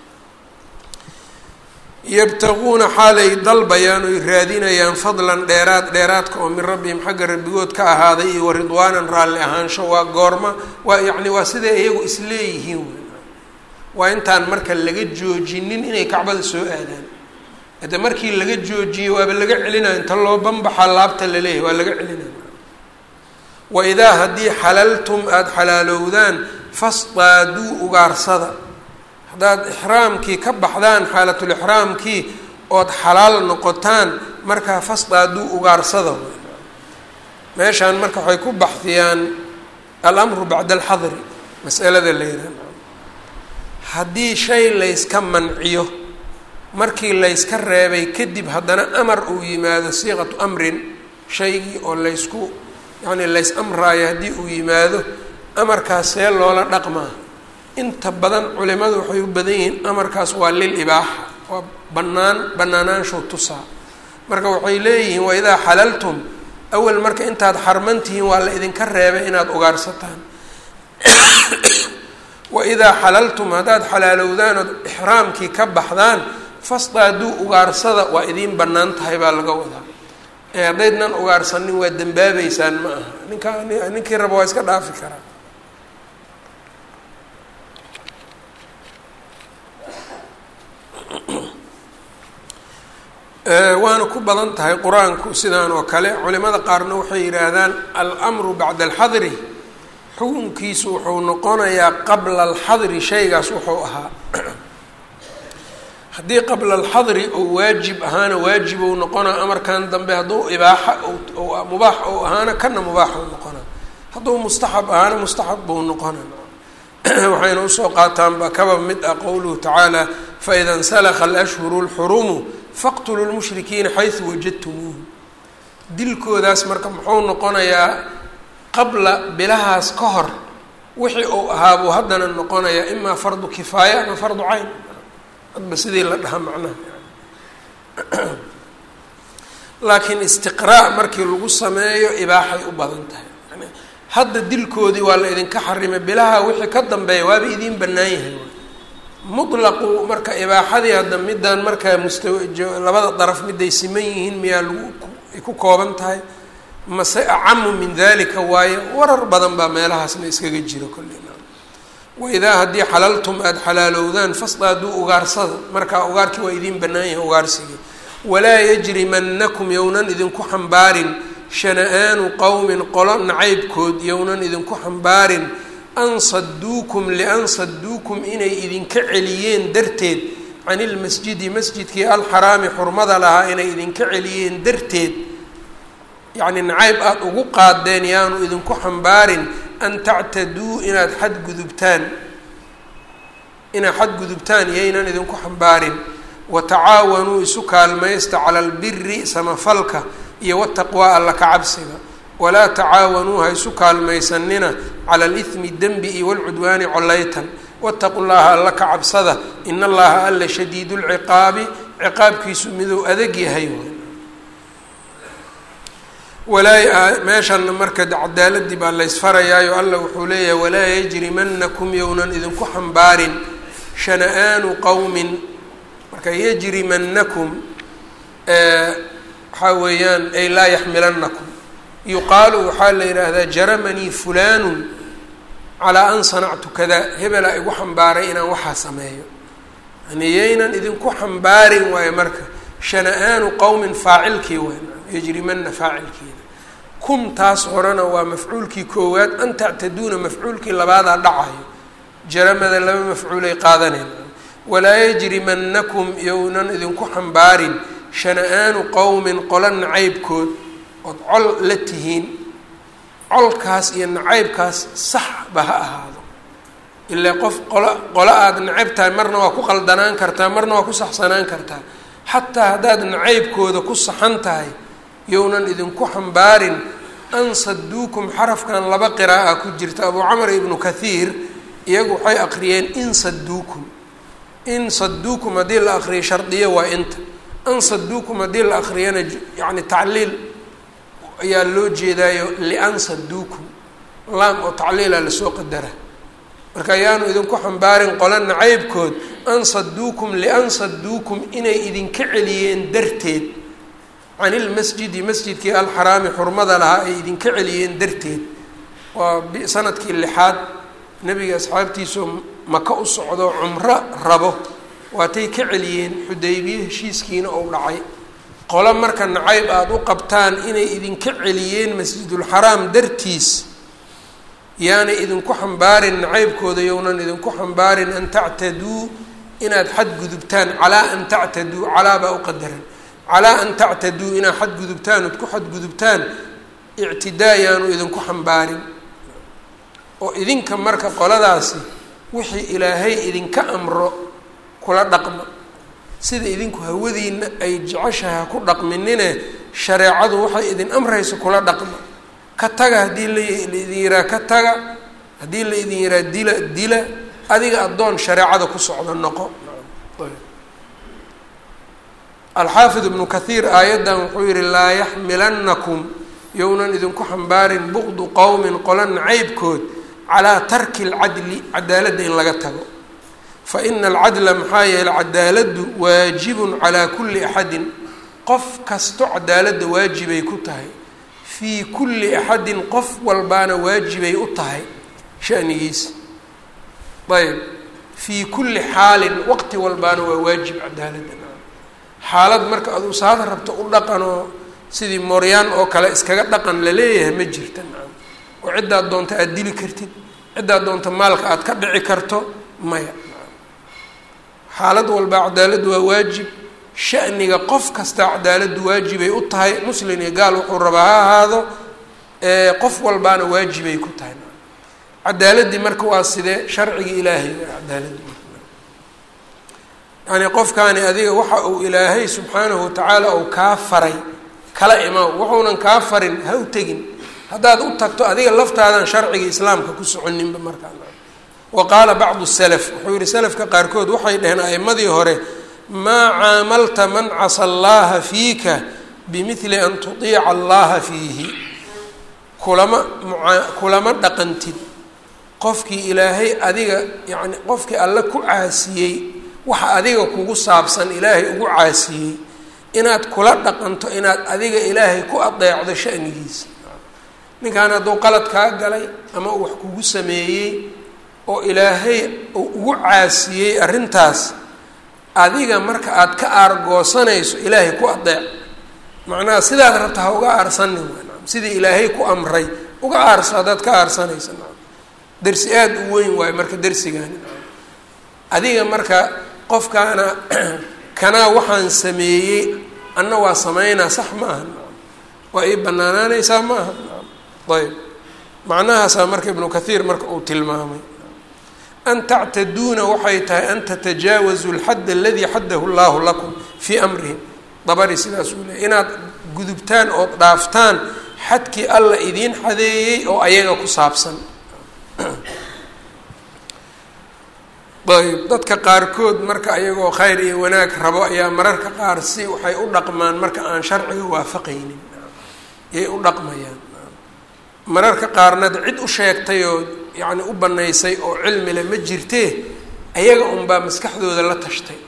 A: yabtaguuna xaalay dalbayaan oy raadinayaan fadlan dheeraad dheeraadka oo min rabbihim xagga rabbigood ka ahaaday iyo waridwaanan raalli ahaansho waa goorma waa yacni waa siday iyagu isleeyihiin waa intaan marka laga joojinin inay kacbada soo aadaan hadde markii laga joojiyo waaba laga celinayo inta loo banbaxa laabta laleeyahay waa laga celinayo wa idaa haddii xalaltum aada xalaalowdaan fasdaaduu ugaarsada haddaad ixraamkii ka baxdaan xaalatulixraamkii ood xalaal noqotaan markaa fasdaaduu ugaarsada meeshaan marka waxay ku baxdiyaan alamru bacda alxadri masalada la yihahdo haddii shay layska manciyo markii layska reebay kadib haddana amar uu yimaado siiqatu amrin shaygii oo laysku yacni lays amraayo haddii uu yimaado amarkaas see loola dhaqmaa inta badan culimadu waxay u badan yihiin amarkaas waa lil ibaaxa waa bannaan bannaanaanshow tusaa marka waxay leeyihiin wa idaa xalaltum awal marka intaad xarman tihiin waa la idinka reebay inaad ugaarsataan wa idaa xalaltum haddaad xalaalowdaan ood ixraamkii ka baxdaan fasdaaduu ugaarsada waa idiin bannaan tahay baa laga wadaa ee haddaydnan ugaarsanin waa dembaabeysaan ma aha ninkaa ninkii raba waa iska dhaafi karaa waana ku badan tahay qur-aanku sidaan oo kale culimada qaarna waxay yidhaahdaan almru bacda alxadri xukunkiisu wuxuu noqonayaa qabla alxadri shaygaas wuxuu ahaa haddii qabla alxadri ou waajib ahaana waajib ou noqonaa amarkan dambe hadduu ibaaxa mubaax ou ahaana kana mubaax ou noqonaa hadduu mustaxab ahaana mustaxab buu noqona waxayna usoo qaataanba kaba mid ah qowluhu tacaala faida insalakha alashhuru lxurumu faqtuluu lmushrikiina xaysu wajadtumuuhu dilkoodaas marka muxuu noqonayaa qabla bilahaas ka hor wixii uu ahaa buu haddana noqonayaa imaa fardu kifaaya ama fardu cayn hadba sidii la dhaha macnaha laakiin istiqraa markii lagu sameeyo ibaaxay u badan tahay yani hadda dilkoodii waa la idinka xarimay bilaha wixii ka dambeeya waaba idiin bannaan yahay mutlaqu marka ibaaxadii hadda midaan markaa mustawa labada daraf miday siman yihiin miyaa lagu ay ku kooban tahay mase acamu min dalika waaye warar badan baa meelahaasna iskaga jiro kollina waidaa haddii xalaltum aada xalaalowdaan fasdaaduu ugaarsada markaa ugaarkii waa idiin bannaan yahay ugaarsigii walaa yajrimanakum yownan idinku xambaarin shana-aanu qowmin qolo nacaybkood yownan idinku xambaarin an saduukum lian saduukum inay idinka celiyeen darteed can ilmasjidi masjidkii alxaraami xurmada lahaa inay idinka celiyeen darteed yacni nacayb aada ugu qaadeen yaanu idinku xambaarin an tactaduu inaad xadgudubtaan inaad xadgudubtaan yaynan idinku xambaarin watacaawanuu isu kaalmaysta cala albiri samafalka iyo wataqwaa alla ka cabsiga walaa tacaawanuu ha isu kaalmaysanina cala alithmi dembi iyo walcudwaani collaytan wataqu llaha alla ka cabsada in allaha alla shadiidu lciqaabi ciqaabkiisu miduu adag yahay walaa meeshanna marka cadaaladii baa laysfarayaayo alla wuxuu leeyahay walaa yajrimanakum yownan idinku xambaarin shana-aanu qowmin marka yajrimanakum waxaa weeyaan ay laa yaxmilanakum yuqaalu waxaa la yidhaahdaa jaramanii fulaanu calaa an sanactu kada hebelaa igu xambaaray inaan waxaa sameeyo yani yaynan idinku xambaarin waayo marka shana-aanu qowmin faacilkii weyn yajrimana faacilkeeda kum taas horena waa mafcuulkii koowaad an tactaduuna mafcuulkii labaadaa dhacayo jaramada laba mafcuulay qaadanayn walaa yajrimanakum yownan idinku xambaarin shana-aanu qowmin qola nacaybkood ood col la tihiin colkaas iyo nacaybkaas saxba ha ahaado ilaa qof qolo qolo aada nacayb tahay marna waa ku qaldanaan kartaa marna waa ku saxsanaan kartaa xataa haddaad nacaybkooda ku saxan tahay yownan idinku xambaarin an saduukum xarafkan laba qiraa'a ku jirta abuu camar ibnu kathiir iyagu waxay aqriyeen in saduukum in saduukum haddii la aqriyo shardiyo waa inta an saduukum haddii la aqriyana yacni tacliil ayaa loo jeedaayo lian saduukum laam oo tacliila lasoo qadara marka ayaanu idinku xambaarin qola nacaybkood an saduukum lian saduukum inay idinka celiyeen darteed can ilmasjidi masjidkii alxaraami xurmada lahaa ay idinka celiyeen darteed waa sanadkii lixaad nebiga asxaabtiisoo maka u socdo cumro rabo waatay ka celiyeen xudaybiye heshiiskiina ou dhacay qolo marka nacayb aada u qabtaan inay idinka celiyeen masjidulxaraam dartiis yaanay idinku xambaarin nacaybkooda yownan idinku xambaarin an tactaduu inaad xadgudubtaan calaa an tactaduu calaa baa u qadaran calaa an tactaduu inaad xadgudubtaan ood ku xadgudubtaan ictidaa yaanu idinku xambaarin oo idinka marka qoladaasi wixii ilaahay idinka amro kula dhaqma sida idinku hawadiina ay jeceshahay ha ku dhaqminine shareecadu waxay idin amrayso kula dhaqma ka taga haddii laidin yiraa ka taga haddii la idin yiraa dila dila adiga addoon shareecada ku socdo noqo alxaafid ibnu kathiir aayaddan wuxuu yihi laa yaxmilanakum yownan idinku xambaarin buqdu qowmin qola nacaybkood calaa tarki alcadli cadaaladda in laga tago fa ina alcadla maxaa yeele cadaaladdu waajibun calaa kulli axadin qof kasto cadaaladda waajibay ku tahay fii kulli axadin qof walbaana waajibay u tahay shanigiisa ayb fii kulli xaalin waqti walbaana waa waajib cadaaladda xaalad marka aduu saada rabto u dhaqanoo sidii mooryaan oo kale iskaga dhaqan la leeyahay ma jirta nacam oo ciddaad doonta aada dili kartid ciddaad doonta maalka aada ka dhici karto maya xaalad walba cadaaladdu waa waajib shaniga qof kasta cadaaladdu waajibay u tahay muslin iyo gaal wuxuu rabaa ha ahaado qof walbaana waajibay ku tahay cadaaladdii marka waa sidee sharcigii ilaahay cadaaladdi yani qofkaani adiga waxa uu ilaahay subxaanahu watacaala uu kaa faray kala imaw wuxuunan kaa farin ha u tegin haddaad u tagto adiga laftaadan sharciga islaamka ku soconinba markaa wa qaala bacdu salaf wuxuu yihi salafka qaarkood waxay dhaheen a'imadii hore maa caamalta man casa allaha fiika bimidli an tudiica allaha fiihi kulama maa kulama dhaqantid qofkii ilaahay adiga yacni qofkii alle ku caasiyey waxa adiga kugu saabsan ilaahay ugu caasiyey inaad kula dhaqanto inaad adiga ilaahay ku adeecdo shanigiisa ninkan hadduu qalad kaa galay ama uu wax kugu sameeyey oo ilaahay uu ugu caasiyey arrintaas adiga marka aada ka aargoosanayso ilaahay ku adeec macnaha sidaad rabta ha uga aarsanin sidii ilaahay ku amray uga aarso haddaad ka aarsanaysa dersi aada u weyn waayo marka dersigaani adiga marka qofkaana kanaa waxaan sameeyey anna waa sameynaa sax ma aha waa ii banaanaanaysaa ma aha ayb macnahaasaa marka ibnu kathiir marka uu tilmaamay an tactaduuna waxay tahay an tatajaawazu lxadd aladii xaddahu llahu lakum fii amrihim dabari sidaas uu leey inaad gudubtaan ood dhaaftaan xadkii alla idiin xadeeyey oo ayaga ku saabsan ayb dadka qaarkood marka ayagoo khayr iyo wanaag rabo ayaa mararka qaar si waxay u dhaqmaan marka aan sharciga waafaqaynin yay u dhaqmayaan mararka qaarnad cid u sheegtay oo yacni u banaysay oo cilmile ma jirtee ayaga unbaa maskaxdooda la tashtay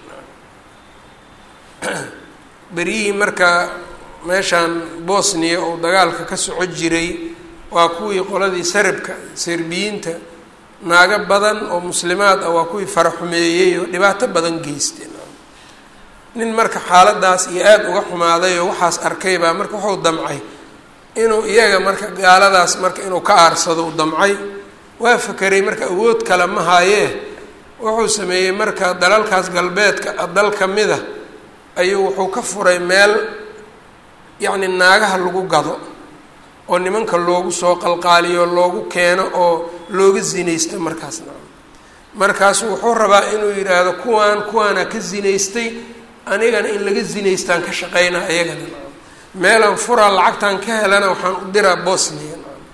A: beryihii marka meeshaan bosniya oo dagaalka ka soco jiray waa kuwii qoladii sarabka serbiyiinta naago badan oo muslimaad ah waa kuwii faraxumeeyey oo dhibaato badan geysteen nin marka xaaladaas iyo aada uga xumaaday oo waxaas arkay baa marka wuxuu damcay inuu iyaga marka gaaladaas marka inuu ka aarsado u damcay waa fakeray marka awood kale ma haayee wuxuu sameeyey marka dalalkaas galbeedka dal ka mid a ayuu wuxuu ka furay meel yacni naagaha lagu gado oo nimanka loogu soo qalqaaliyo loogu keeno oo looga zinaysto markaasna markaasu wuxuu rabaa inuu yidhaahdo kuwaan kuwaana ka zinaystay anigana in laga zinaystaan ka shaqeynaa iyagana meelaan furaa lacagtaan ka helana waxaan u diraa bosnia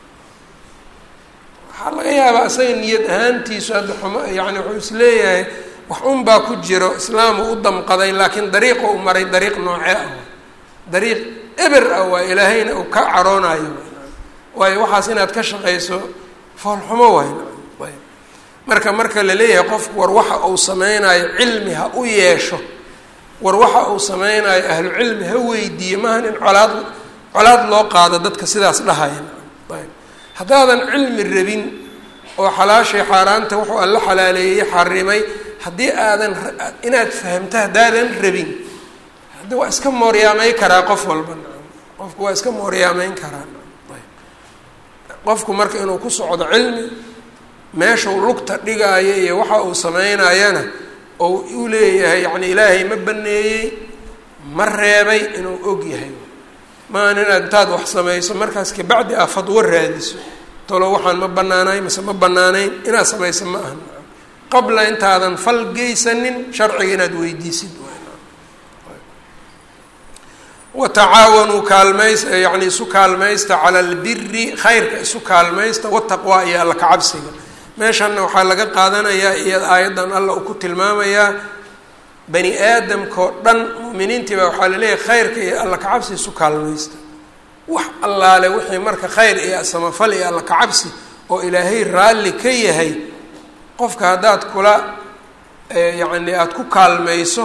A: waxaa laga yaabaa isaga niyad ahaantiisu hadda xuma yani wuxuu isleeyahay wax unbaa ku jiro islaamu u damqaday laakiin dariiqa u maray dariiq noocee ah dariiq eber ah waa ilaahayna uu ka caroonayo waayo waxaas inaad ka shaqayso foolxumo waay marka marka la leeyahay qofku war waxa uu sameynayo cilmi ha u yeesho war waxa uu sameynayo ahlu cilmi ha weydiiye maahan in colaad colaad loo qaado dadka sidaas dhahaya ayb haddaadan cilmi rabin oo xalaashay xaaraanta wuxuu alla xalaaleeyey xarimay haddii aadan inaad fahamto haddaadan rabin haddi waa iska mooryaamey karaa qof walba qofku waa iska mooryaameyn karaa qofku marka inuu ku socdo cilmi meeshau lugta dhigaayo iyo waxa uu sameynayana oo u leeyahay yacni ilaahay ma baneeyey ma reebay inuu og yahay maahan inaad intaad wax samayso markaas kabacdi aa fadwo raadiso talo waxaan ma banaanayn mase ma banaanayn inaad samayso ma ahan qabla intaadan fal geysanin sharciga inaad weydiisid watacaawanuu kaalmays yani isu kaalmaysta cala albiri khayrka isu kaalmaysta wataqwa iyo alla kacabsiga meeshanna waxaa laga qaadanayaa iyo aayaddan alla uu ku tilmaamayaa bani aadamkao dhan mu'miniintii baa waxaa laleeyahay khayrka iyo alla kacabsi isu kaalmaysta wax allaale wixii marka khayr iyo samafal iyo alla kacabsi oo ilaahay raalli ka yahay qofka haddaad kula yacni aada ku kaalmayso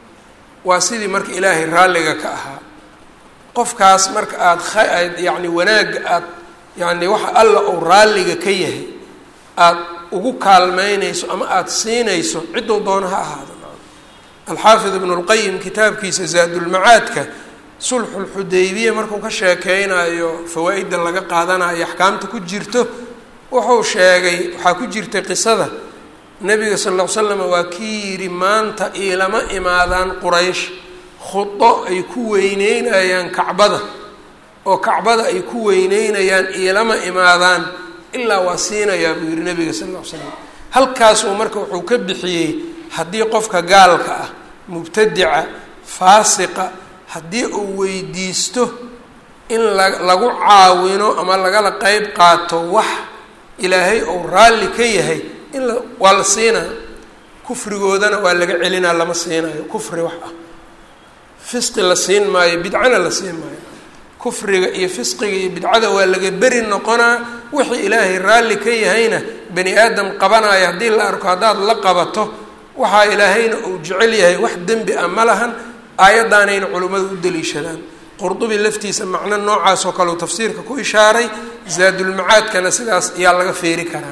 A: waa sidii marka ilaahay raalliga ka ahaa qofkaas marka aada aad yacni wanaagga aad yacni waxa alla uu raalliga ka yahay aada ugu kaalmeynayso ama aada siinayso cidduu doono ha ahaado alxaafid ibnu lqayim kitaabkiisa zaadulmacaadka sulxulxudaybiya markuu ka sheekeynayo fawaa-idda laga qaadanayo axkaamta ku jirto wuxuu sheegay waxaa ku jirtay qisada nabiga sal ll ly slam waa kii yidhi maanta iilama imaadaan quraysh khudo ay ku weyneynayaan kacbada oo kacbada ay ku weyneynayaan iilama imaadaan ilaa waa siinayaa buu yihi nabiga sal ll ly slam halkaasuu marka wuxuu ka bixiyey haddii qofka gaalka ah mubtadica faasiqa haddii uu weydiisto in la lagu caawino ama lagala qeyb qaato wax ilaahay ou raalli ka yahay in la waa la siinaa kufrigoodana waa laga celinaa lama siinayo kufri wax ah fisqi la siin maayo bidcana la siin maayo kufriga iyo fisqiga iyo bidcada waa laga beri noqonaa wixii ilaahay raalli ka yahayna bani aadam qabanaayo haddii la arko haddaad la qabato waxaa ilaahayna uu jecel yahay wax dembi ah ma lahan aayaddaanayna culimmadu u daliishadaan qurdubi laftiisa macno noocaas oo kale uu tafsiirka ku ishaaray zaadulmacaadkana sidaas ayaa laga feeri karaa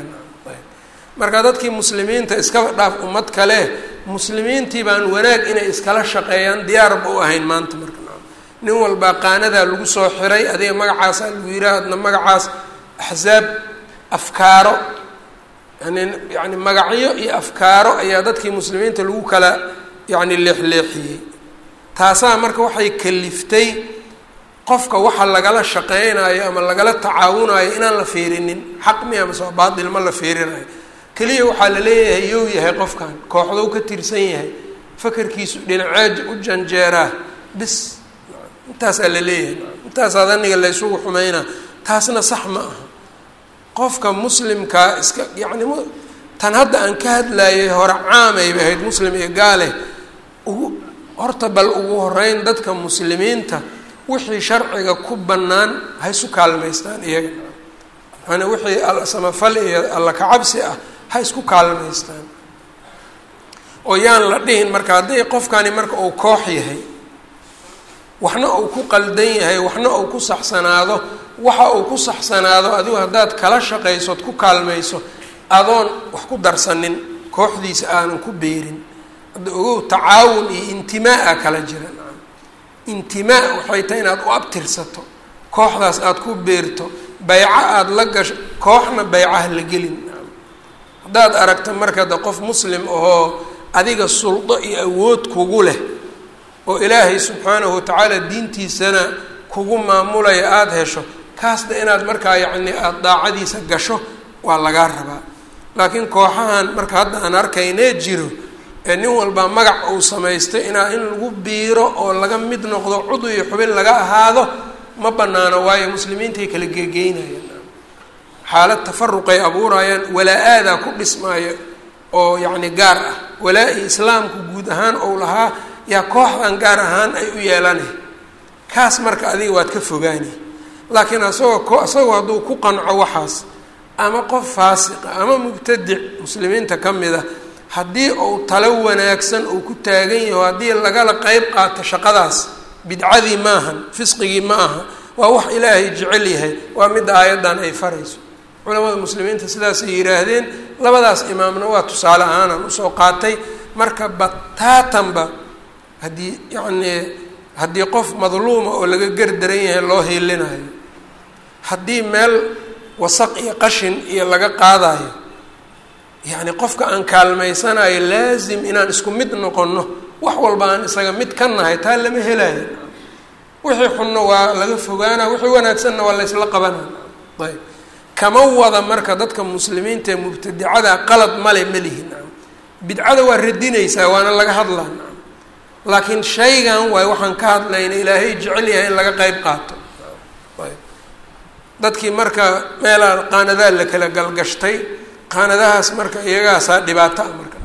A: marka dadkii muslimiinta iskaba dhaaf ummad kale muslimiintii baan wanaag inay iskala shaqeeyaan diyaarba u ahayn maanta marka nin walbaa qaanadaa lagu soo xiray adiga magacaasaa lagu yiraha adna magacaas axsaab afkaaro yani yani magacyo iyo afkaaro ayaa dadkii muslimiinta lagu kala yacni leexleexiyey taasaa marka waxay kaliftay qofka waxa lagala shaqeynayo ama lagala tacaawunayo inaan la fiirinin xaq miya mase waa baatil ma la fiirinayo keliya waxaa la leeyahay yow yahay qofkan kooxdou ka tirsan yahay fakarkiisu dhinaceed u janjeeraa bis intaasaa la leeyahay intaasaa daniga la ysugu xumeynaa taasna sax ma aha qofka muslimkaa iska yacni tan hadda aan ka hadlayay hore caamayba ahayd muslim iyo gaale ugu horta bal ugu horeyn dadka muslimiinta wixii sharciga ku bannaan ha isu kaalmaystaan iyaga yani wixii samafal iyo alla kacabsi ah ha isku kaalmaystaan oo yaan la dhihin marka hadday qofkani marka uu koox yahay waxna uu ku qaldan yahay waxna uu ku saxsanaado waxa uu ku saxsanaado adigu haddaad kala shaqaysood ku kaalmayso adoon wax ku darsanin kooxdiisa aanan ku beerin hadda ogow tacaawun iyo intimaa-a kala jira intimaa waxay tahay inaad u abtirsato kooxdaas aada ku beerto bayco aada la gasho kooxna baycaha la gelin haddaad aragto marka de qof muslim ahoo adiga suldo iyo awood kugu leh oo ilaahay subxaanahu watacaala diintiisana kugu maamulaya aada hesho kaasna inaad markaa yacni aada daacadiisa gasho waa lagaa rabaa laakiin kooxahan marka hadda aan arkaynee jiro ee nin walbaa magac uu samaystay inaa in lagu biiro oo laga mid noqdo cudu iyo xubin laga ahaado ma banaano waayo muslimiintay kala geegeynayaan xaalad tafaruqay abuurayaan walaa-aadaa ku dhismaayo oo yacni gaar ah walaa-i islaamku guud ahaan ou lahaa yaa kooxdan gaar ahaan ay u yeelanay kaas marka adiga waad ka fogaani laakiin asagoo isagoo hadduu ku qanco waxaas ama qof faasiqa ama mubtadic muslimiinta ka mid a haddii uu talo wanaagsan uu ku taagan yaho haddii lagala qeyb qaato shaqadaas bidcadii maahan fisqigii ma aha waa wax ilaahay jecel yahay waa midda aayaddan ay farayso culamada muslimiinta sidaasay yidhaahdeen labadaas imaamna waa tusaale ahaanaan usoo qaatay marka bataatanba haddii yacnii haddii qof madluuma oo laga gardaran yahay loo hiilinayo haddii meel wasaq iyo qashin iyo laga qaadayo yacni qofka aan kaalmaysanayo laasim inaan isku mid noqonno wax walba aan isaga mid ka nahay taa lama helayo wixii xunna waa laga fogaana wixii wanaagsanna waa laysla qabanaya ayb kama wada marka dadka muslimiinta ee mubtadicada qalad male ma lihin bidcada waa radinaysaa waana laga hadlaa laakiin shaygan waay waxaan ka hadlayna ilaahay jecel yahay in laga qeyb qaato ayb dadkii marka meelaa qaanadaa la kala galgashtay qaanadahaas marka iyagaasaa dhibaato ah marka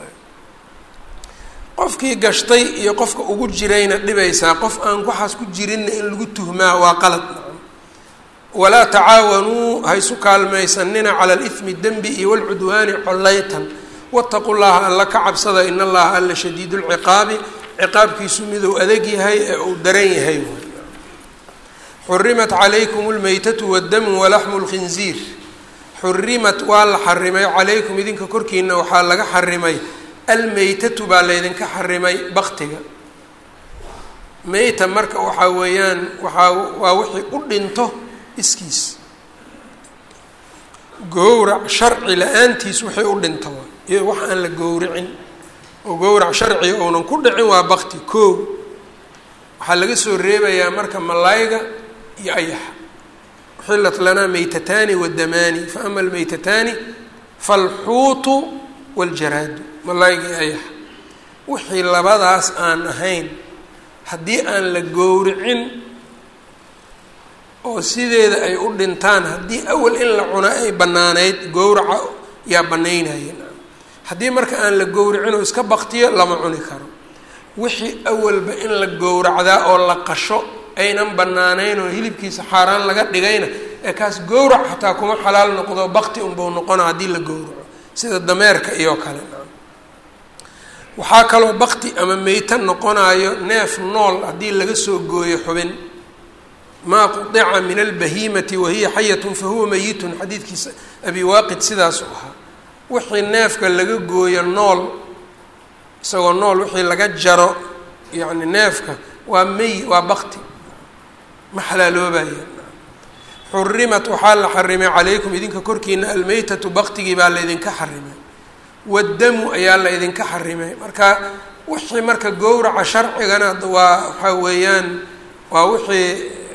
A: qofkii gashtay iyo qofka ugu jirayna dhibaysaa qof aan waxaas ku jirinna in lagu tuhmaa waa qalad walaa tacaawanuu haysu kaalmaysanina cala alithmi dembi iyo walcudwaani collaytan wataqu llaha alla ka cabsada in allaha alla shadiid lciqaabi ciqaabkiisu miduu adag yahay ee uu daran yahay xurimat calaykum lmaytatu waddamu walaxmu lkhinziir xurimat waa la xarimay calaykum idinka korkiina waxaa laga xarimay almeytatu baa laydinka xarimay baktiga meyta marka waxaa weeyaan waxaa waa wixii u dhinto iskiis gowrac sharci la-aantiis wixii u dhinto iyo wax aan la gowricin oo gowrac sharciga uunan ku dhicin waa bakti koo waxaa laga soo reebayaa marka malayga iyo ayaxa uxillat lanaa meytataani wadamaani fa ama almeytataani falxuutu waljaraadu malayga iyo ayaxa wixii labadaas aan ahayn haddii aan la gowricin oo sideeda ay u dhintaan haddii awal in la cuna ay banaanayd gowraca yaa banaynayeen haddii marka aan la gowricin oo iska baktiyo lama cuni karo wixii awalba in la gowracdaa oo la qasho aynan banaanayn oo hilibkiisa xaaraan laga dhigayna ee kaas gowrac xataa kuma xalaal noqdo bakti unbau noqona haddii la gowraco sida dameerka iyo kale waxaa kaloo bakti ama meyta noqonayo neef nool haddii laga soo gooyo xubin maa qudica min albahiimati wahiya xayatun fahuwa meyitun xadiidkiisa abi waaqid sidaasu ahaa wixii neefka laga gooyo nool isagoo nool wixii laga jaro yacni neefka waa mey waa bakti ma xalaaloobaya xurimat waxaa la xarimay calaykum idinka korkiina almeytatu baktigii baa laydinka xarimay waddamu ayaa la ydinka xarimay marka wixii marka gowraca sharcigana waa waxaa weeyaan waa wixii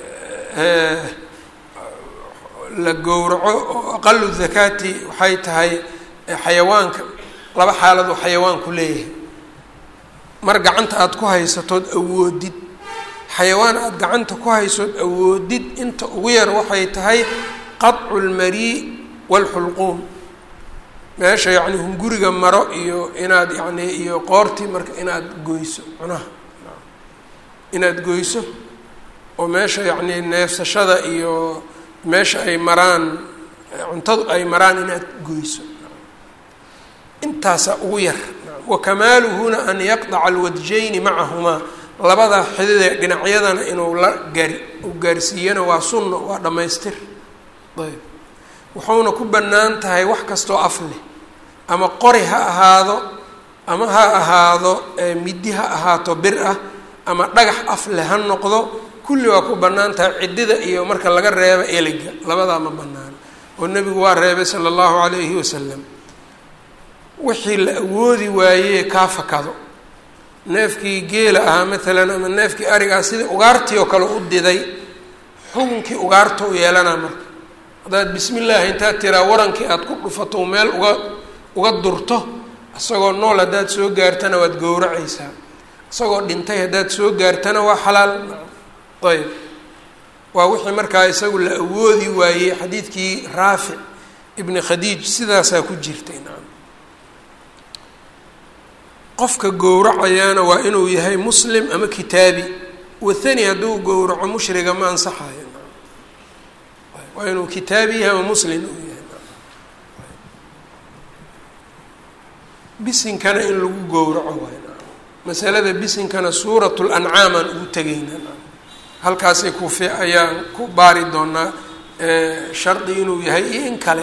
A: la gowraco oo aqalu zakaati waxay tahay xayawaanka laba xaalad oo xayawaanku leeyahay mar gacanta aada ku haysatood awoodid xayawaan aada gacanta ku haysood awoodid inta ugu yar waxay tahay qadcu lmarii waalxulquum meesha yacni hunguriga maro iyo inaad yacni iyo qoortii marka inaad goyso cunaha inaad goyso oo meesha yacni neefsashada iyo meesha ay maraan cuntadu ay maraan inaad goyso intaasaa ugu yar wa kamaaluhuna an yaqdaca alwadjayni macahumaa labada xididee dhinacyadana inuu la gaari u gaarsiiyana waa sunno waa dhammaystir ayb wuxuuna ku bannaan tahay wax kastoo af leh ama qori ha ahaado ama ha ahaado midi ha ahaato bir ah ama dhagax af leh ha noqdo kulli waa ku bannaan tahay ciddida iyo marka laga reebo eliga labadaa ma bannaan oo nebigu waa reebay sala allahu calayhi wasalam wixii la awoodi waayee kaa fakado neefkii geela ahaa maalan ama neefkii arigaa sidii ugaartii oo kale u diday xukunkii ugaarta u yeelanaa marka haddaad bismi illaahi intaad tiraa warankii aada ku dhufato meel uga uga durto isagoo nool haddaad soo gaartana waad gowracaysaa isagoo dhintay haddaad soo gaartana waa xalaal ayb waa wixii markaa isagu la awoodi waayey xadiidkii raafic ibni khadiij sidaasaa ku jirtay nacam qofka gowracayaana waa inuu yahay muslim ama kitaabi wathani hadduu gowraco mushriga ma ansaxayo waa inuu kitaabi yahay ama muslim uu yahay bisinkana in lagu gowraco waay masalada bisinkana suurat lancaam aan ugu tegayna halkaasay kufi ayaan ku baari doonaa shardi inuu yahay iyo in kale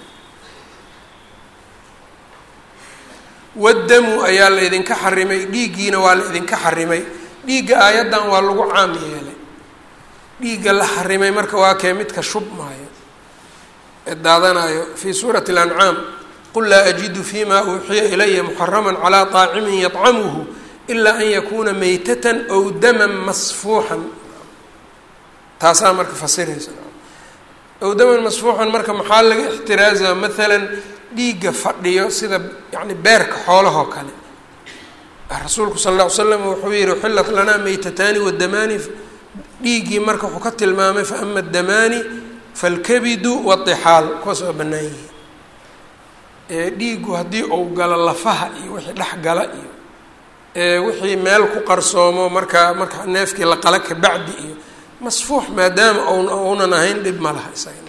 A: wadamu ayaa la idinka xarimay dhiiggiina waa la idinka xarimay dhiigga aayaddan waa lagu caam yeelay dhiigga la xarimay marka waa kee midka shubmaayo ee daadanayo fii suurati اlancaam qul laa ajidu fima uuxiya ilaya muxarama calaa طaacimin yطcamuhu ilaa an yakuuna maytatan ow daman masfuuxan taasaa marka fasiraysa ow daman masfuuxan marka maxaa laga ixtiraaza maalan dhiigga fadhiyo sida yani beerka xoolahoo kale rasuulku sala alla ly slam wuxuu yihi uxillat lanaa maytataani wadamaani dhiiggii marka wuxuu ka tilmaamay faama adamaani falkabidu waطixaal kuwaas waa bannaan yihiin dhiiggu haddii uu galo lafaha iyo wixii dhex gala iyo wixii meel ku qarsoomo markaa marka neefkii la qala kabacdi iyo masfuux maadaama n uunan ahayn dhib ma laha isagana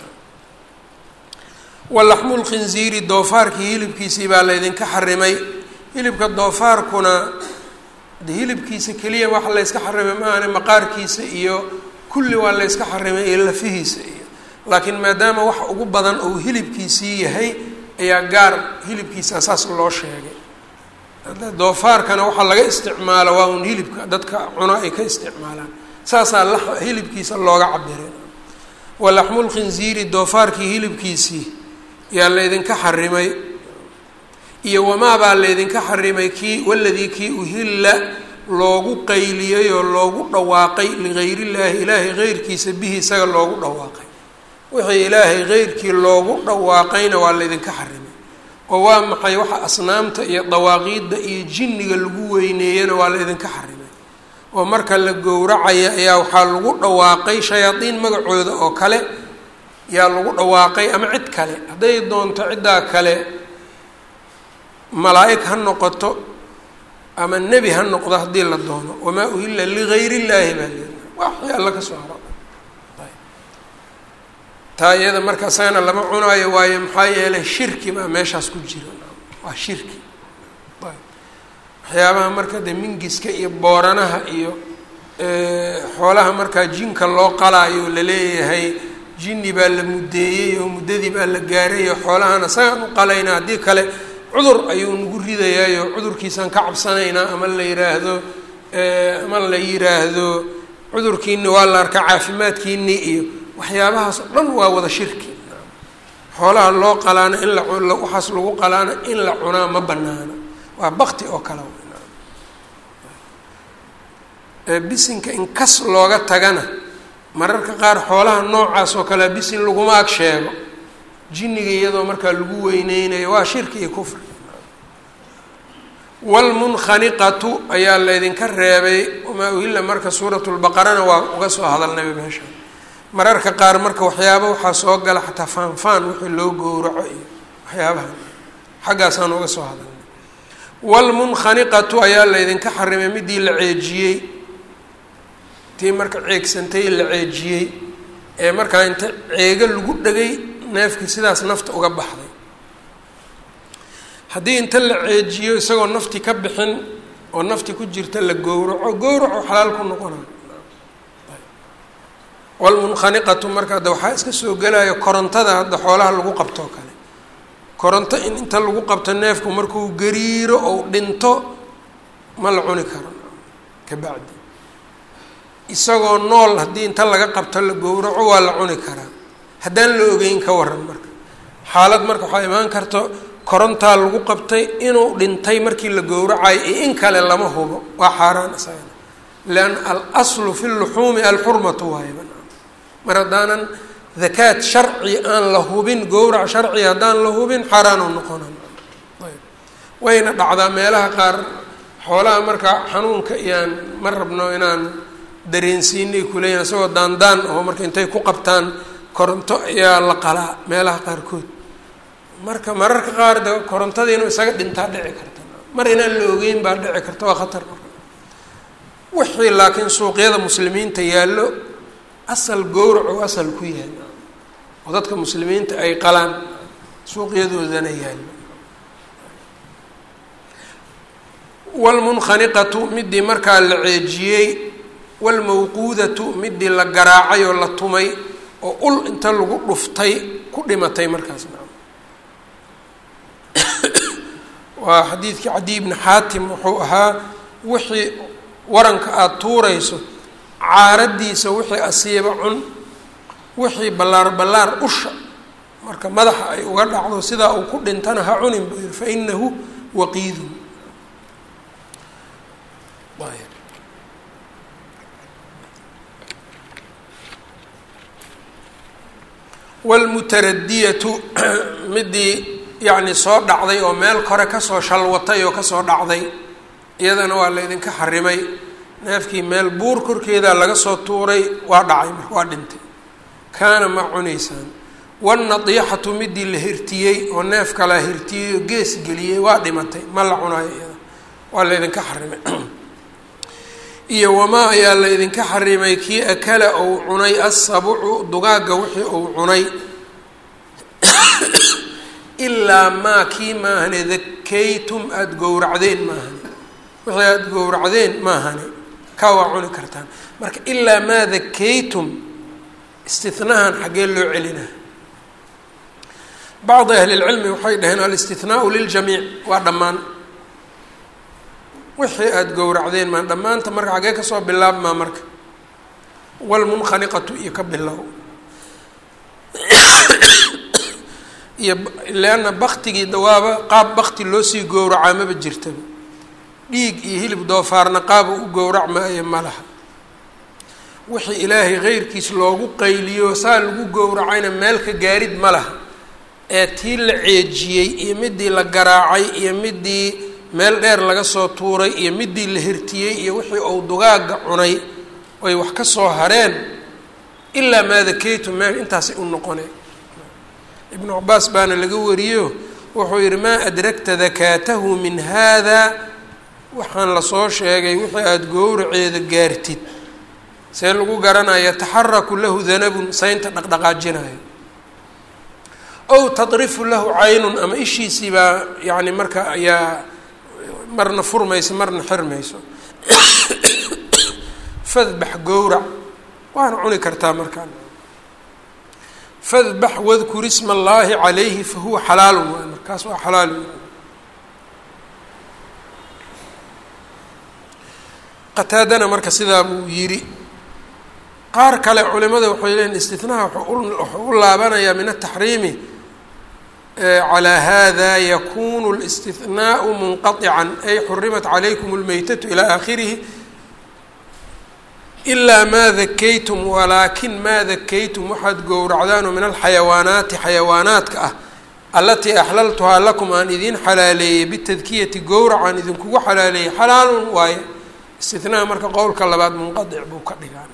A: walaxmu lkhinziiri doofaarkii hilibkiisii baa laydinka xarimay hilibka doofaarkuna de hilibkiisa keliya waxa layska xarimay maahane maqaarkiisa iyo kulli waa layska xarimay iyo lafihiisa iyo laakiin maadaama wax ugu badan uu hilibkiisii yahay ayaa gaar hilibkiisa saas loo sheegay doofaarkana waxaa laga isticmaala waa un hilibka dadka cuno ay ka isticmaalaan saasaa la hilibkiisa looga cabiray walaxmu lkhinziiri doofaarkii hilibkiisii yaa laydinka xarimay iyo wamaabaa laydinka xarimay kii waladii kii uhilla loogu qayliyey oo loogu dhawaaqay ligayr illaahi ilaahay heyrkiisa bihi isaga loogu dhawaaqay wixii ilaahay heyrkii loogu dhawaaqayna waa laydinka xarimay oo waa maxay waxa asnaamta iyo dawaaqiidda iyo jinniga lagu weyneeyana waa laydinka xarimay oo marka la gowracaya ayaa waxaa lagu dhawaaqay shayaadiin magacooda oo kale yaa lagu dhawaaqay ama cid kale hadday doonto ciddaa kale malaa'ig ha noqoto ama nebi ha noqdo haddii la doono wamaa uhilla ligayr illaahi baa leedahay waxii alla ka soo haro taa iyada marka isagana lama cunaayo waayo maxaa yeelay shirki baa meeshaas ku jira waa shirki waxyaabaha marka de mingiska iyo booranaha iyo xoolaha markaa jinka loo qalaayo laleeyahay jinni baa la muddeeyey oo muddadii baa la gaaray oo xoolahana isagaan u qalayna haddii kale cudur ayuu nagu ridayaayo cudurkiisaan ka cabsanaynaa ama la yiraahdo ama la yiraahdo cudurkiini waa la arkaa caafimaadkiini iyo waxyaabahaas oo dhan waa wada shirki xoolaha loo qalaana in la waxaas lagu qalaana in la cunaa ma banaana waa bakti oo kale bisinka in kas looga tagana mararka qaar xoolaha noocaas oo kalea bisin laguma ag sheego jinniga iyadoo markaa lagu weyneynayo waa shirki iyo kufri wlmunkhaniqatu ayaa laydinka reebay wamaa uhilla marka suurat lbaqarana waa uga soo hadalnayba meesha mararka qaar marka waxyaaba waxaa soo gala xataa faanfaan wixii loo gowraco iyo waxyaabaha xaggaasaan uga soo hadalnay wlmunkhaniqatu ayaa laydinka xarimay midii la ceejiyey tii marka ceegsantay la ceejiyey ee markaa inta ceego lagu dhagay neefkii sidaas nafta uga baxday haddii inta la ceejiyo isagoo nafti ka bixin oo nafti ku jirta la gowraco gowraco xalaal ku noqona wlmunkhaniqatu marka hadda waxaa iska soo gelaya korontada hadda xoolaha lagu qabtoo kale koronto in inta lagu qabto neefku markuu gariiro ou dhinto ma la cuni karo kabacdi isagoo nool haddii inta laga qabto la gowraco waa la cuni karaa haddaan la ogeyn ka waran marka xaalad marka waxaa imaan karto korontaa lagu qabtay inuu dhintay markii la gowracayo iyo in kale lama hubo waa xaaraan isagana lianna alaslu fi luxuumi alxurmatu waayba mar haddaanan dakaad sharci aan la hubin gowrac sharci haddaan la hubin xaaraanu noqonan ayb wayna dhacdaa meelaha qaar xoolaha marka xanuunka iyaan ma rabno inaan dareensiinay kuleeyahin isagoo daandaan oo marka intay ku qabtaan koronto ayaa la qalaa meelaha qaarkood marka mararka qaar de korontadii inuu isaga dhintaa dhici karta mar inaan la ogeyn baa dhici karta waa khatar marka wixii laakiin suuqyada muslimiinta yaallo asal gowrac oo asal ku yahay oo dadka muslimiinta ay qalaan suuqyadoodana yaallo wlmunkhaniqatu midii markaa la ceejiyey waalmawquudatu midii la garaacay oo la tumay oo ul inta lagu dhuftay ku dhimatay markaas waa xadiidkii cadiy bni xaatim wuxuu ahaa wixii waranka aada tuurayso caaradiisa wixii asiiba cun wixii ballaar ballaar usha marka madaxa ay uga dhacdo sidaa uu ku dhintana ha cunin buu yihi fa inahu waqiidun wlmutaradiyatu midii yacni soo dhacday oo meel kore kasoo shalwatay oo kasoo dhacday iyadana waa la ydinka xarimay neefkii meel buur korkeeda laga soo tuuray waa dhacay marka waa dhintay kaana ma cunaysaan wannadiixatu midii la hirtiyey oo neef kalaa hirtiyey oo gees geliyey waa dhimatay ma la cunaayo iyada waa la ydinka xarimay iyo wamaa ayaa la ydinka xarimay kii akala ou cunay assabucu dugaagga wixii uu cunay ilaa maa kii maahane dakaytum aada gowracdeen maahane wixii aada gowracdeen maahane kaa waa cuni kartaan marka ilaa maa dakaytum istinahan xaggee loo celina bacdi ahli lcilmi waxay dhaheen alistinaau liljamiic waa dhammaan wixii aada gowracdeen maa dhammaanta marka xaggee kasoo bilaabmaa marka walmunkhaniqatu iyo ka bilow iyo leanna baktigii dawaaba qaab bakti loosii gowracaa maba jirtaba dhiig iyo hilib doofaarna qaaba u gowrac maayo ma laha wixii ilaahay keyrkiis loogu qayliyo saa lagu gowracayna meel ka gaarid ma laha ee tii la ceejiyey iyo midii la garaacay iyo midii meel dheer laga soo tuuray iyo midii la hirtiyey iyo wixii uu dugaagga cunay oy wax ka soo hareen ilaa maa dakaytum meel intaasay u noqoneen ibnu cabaas baana laga wariyo wuxuu yihi maa adragta dakaatahu min haada waxaan lasoo sheegay wixii aada gowraceeda gaartid see lagu garanaya taxaraku lahu danabun saynta dhaqdhaqaajinayo ow tadrifu lahu caynun ama ishiisii baa yani marka ayaa marna furmayso marna xirmayso fadbax gowrac waana cuni kartaa markaan fadbax wadkur isma allaahi calayhi fahuwa xalaalun waay markaas waa xalaal qataadana marka sidaa buu yidhi qaar kale culimada waxay leeyiin istinaha wuxuu u laabanayaa min ataxriimi calaa hada yakunu اlاstihnaau munqaطican ay xurimat calaykum اlmeytatu ilaa aakhirihi ilaa maa dakaytum walaakin maa dakaytum waxaad gowracdaanoo min alxayawaanaati xayawaanaadka ah alatii axlaltuhaa lakum aan idiin xalaaleeyey bitadkiyati gowracaan idinkugu xalaaleeyey xalaalun waaye istinaha marka qowlka labaad munqadic buu ka dhigaa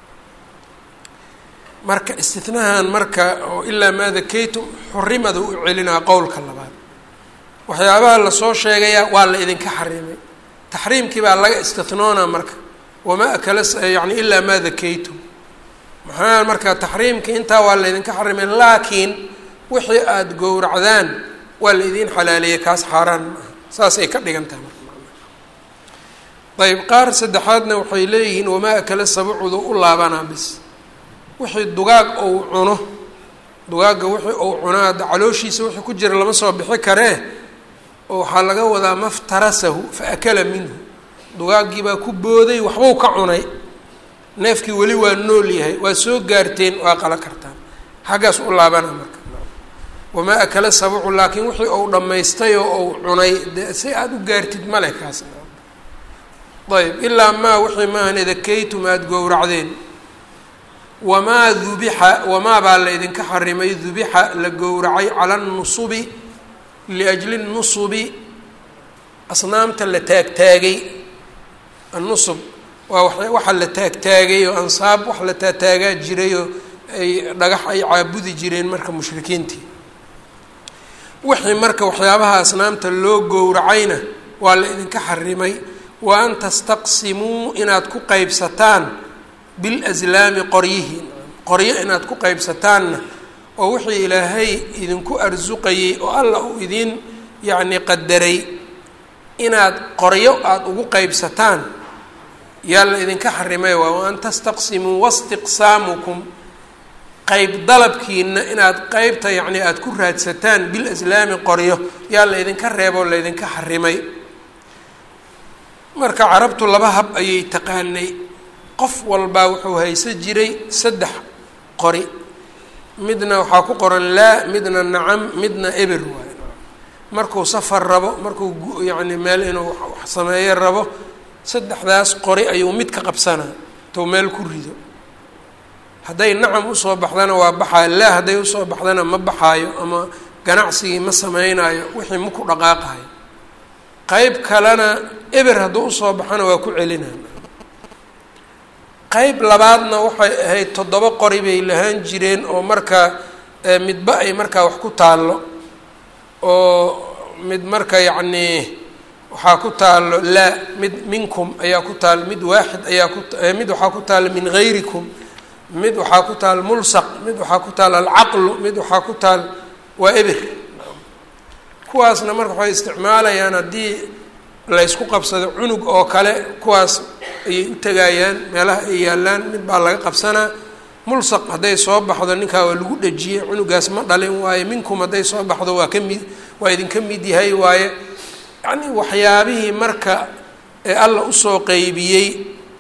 A: marka istinahan marka oo ilaa maa dakaytum xurimada u celinaa qowlka labaad waxyaabaha lasoo sheegayaa waa la idinka xarimay taxriimkii baa laga istinoonaa marka wamaa akala yani ilaa maa dakaytum maxaa marka taxriimkii intaa waa la ydinka xarimay laakiin wixii aada gowracdaan waa la idiin xalaaleeyay kaas xaaraan maaha saasay ka dhigan tahay marka ayb qaar saddexaadna waxay leeyihiin wamaa akala sabucudu u laabanaa bis wixii dugaag ou cuno dugaagga wixii uu cunaa calooshiisa wixii ku jira lama soo bixi karee oo waxaa laga wadaa maftarasahu fa akala minhu dugaaggii baa ku booday waxbuu ka cunay neefkii weli waa nool yahay waa soo gaarteen waa qala kartaan xaggaas u laabana marka wamaa akala sabucu laakiin wixii uu dhammaystay oo uu cunay de si aada u gaartid male kaas ayb ilaa maa wixii maahan edakaytum aada gowracdeen wamaa dubixa wamaa baa la ydinka xarimay dubixa la gowracay cala nusubi liajli nusubi asnaamta la taagtaagay annusub waa waxa la taagtaagay oo ansaab wax la taataagaa jiray oo ay dhagax ay caabudi jireen marka mushrikiintii wixii marka waxyaabaha asnaamta loo gowracayna waa la idinka xarimay wa an tastaqsimuu inaad ku qeybsataan bilaslaami qoryihi qoryo inaad ku qeybsataanna oo wixii ilaahay idinku arsuqayay oo alla uu idiin yacni qadaray inaad qoryo aada ugu qeybsataan yaa la idinka xarimay waa wa an tastaqsimuu wastiqsaamukum qeyb dalabkiina inaad qeybta yacni aada ku raadsataan bilaslaami qoryo yaa la ydinka reeboo laydinka xarimay marka carabtu laba hab ayay taqaanay qof walbaa wuxuu haysan jiray saddex qori midna waxaa ku qoran laa midna nacam midna eber waayo markuu safar rabo markuu yacni meel inuu wax sameeyo rabo saddexdaas qori ayuu mid ka qabsanaa tou meel ku rido hadday nacam usoo baxdana waa baxaayo laa hadday usoo baxdana ma baxaayo ama ganacsigii ma sameynaayo wixii maku dhaqaaqayo qeyb kalena eber hadduu usoo baxana waa ku celinaya qeyb labaadna waxay ahayd toddoba qori bay lahaan jireen oo markaa midba ay markaa wax ku taallo oo mid marka yacnii waxaa ku taallo laa mid minkum ayaa ku taal mid waaxid ayaa ku mid waxaa ku taalla min gayrikum mid waxaa ku taal mulsaq mid waxaa ku taal alcaqlu mid waxaa ku taal waa eber kuwaasna marka waxay isticmaalayaan haddii laysku qabsado cunug oo kale kuwaas ayay u tegayaan meelaha ay yaallaan mid baa laga qabsanaa mulsaq hadday soo baxdo ninkaa waa lagu dhejiyey cunugaas ma dhalin waaye minkum hadday soo baxdo waa ka mid waa idinka mid yahay waaye yacni waxyaabihii marka ee alla usoo qeybiyey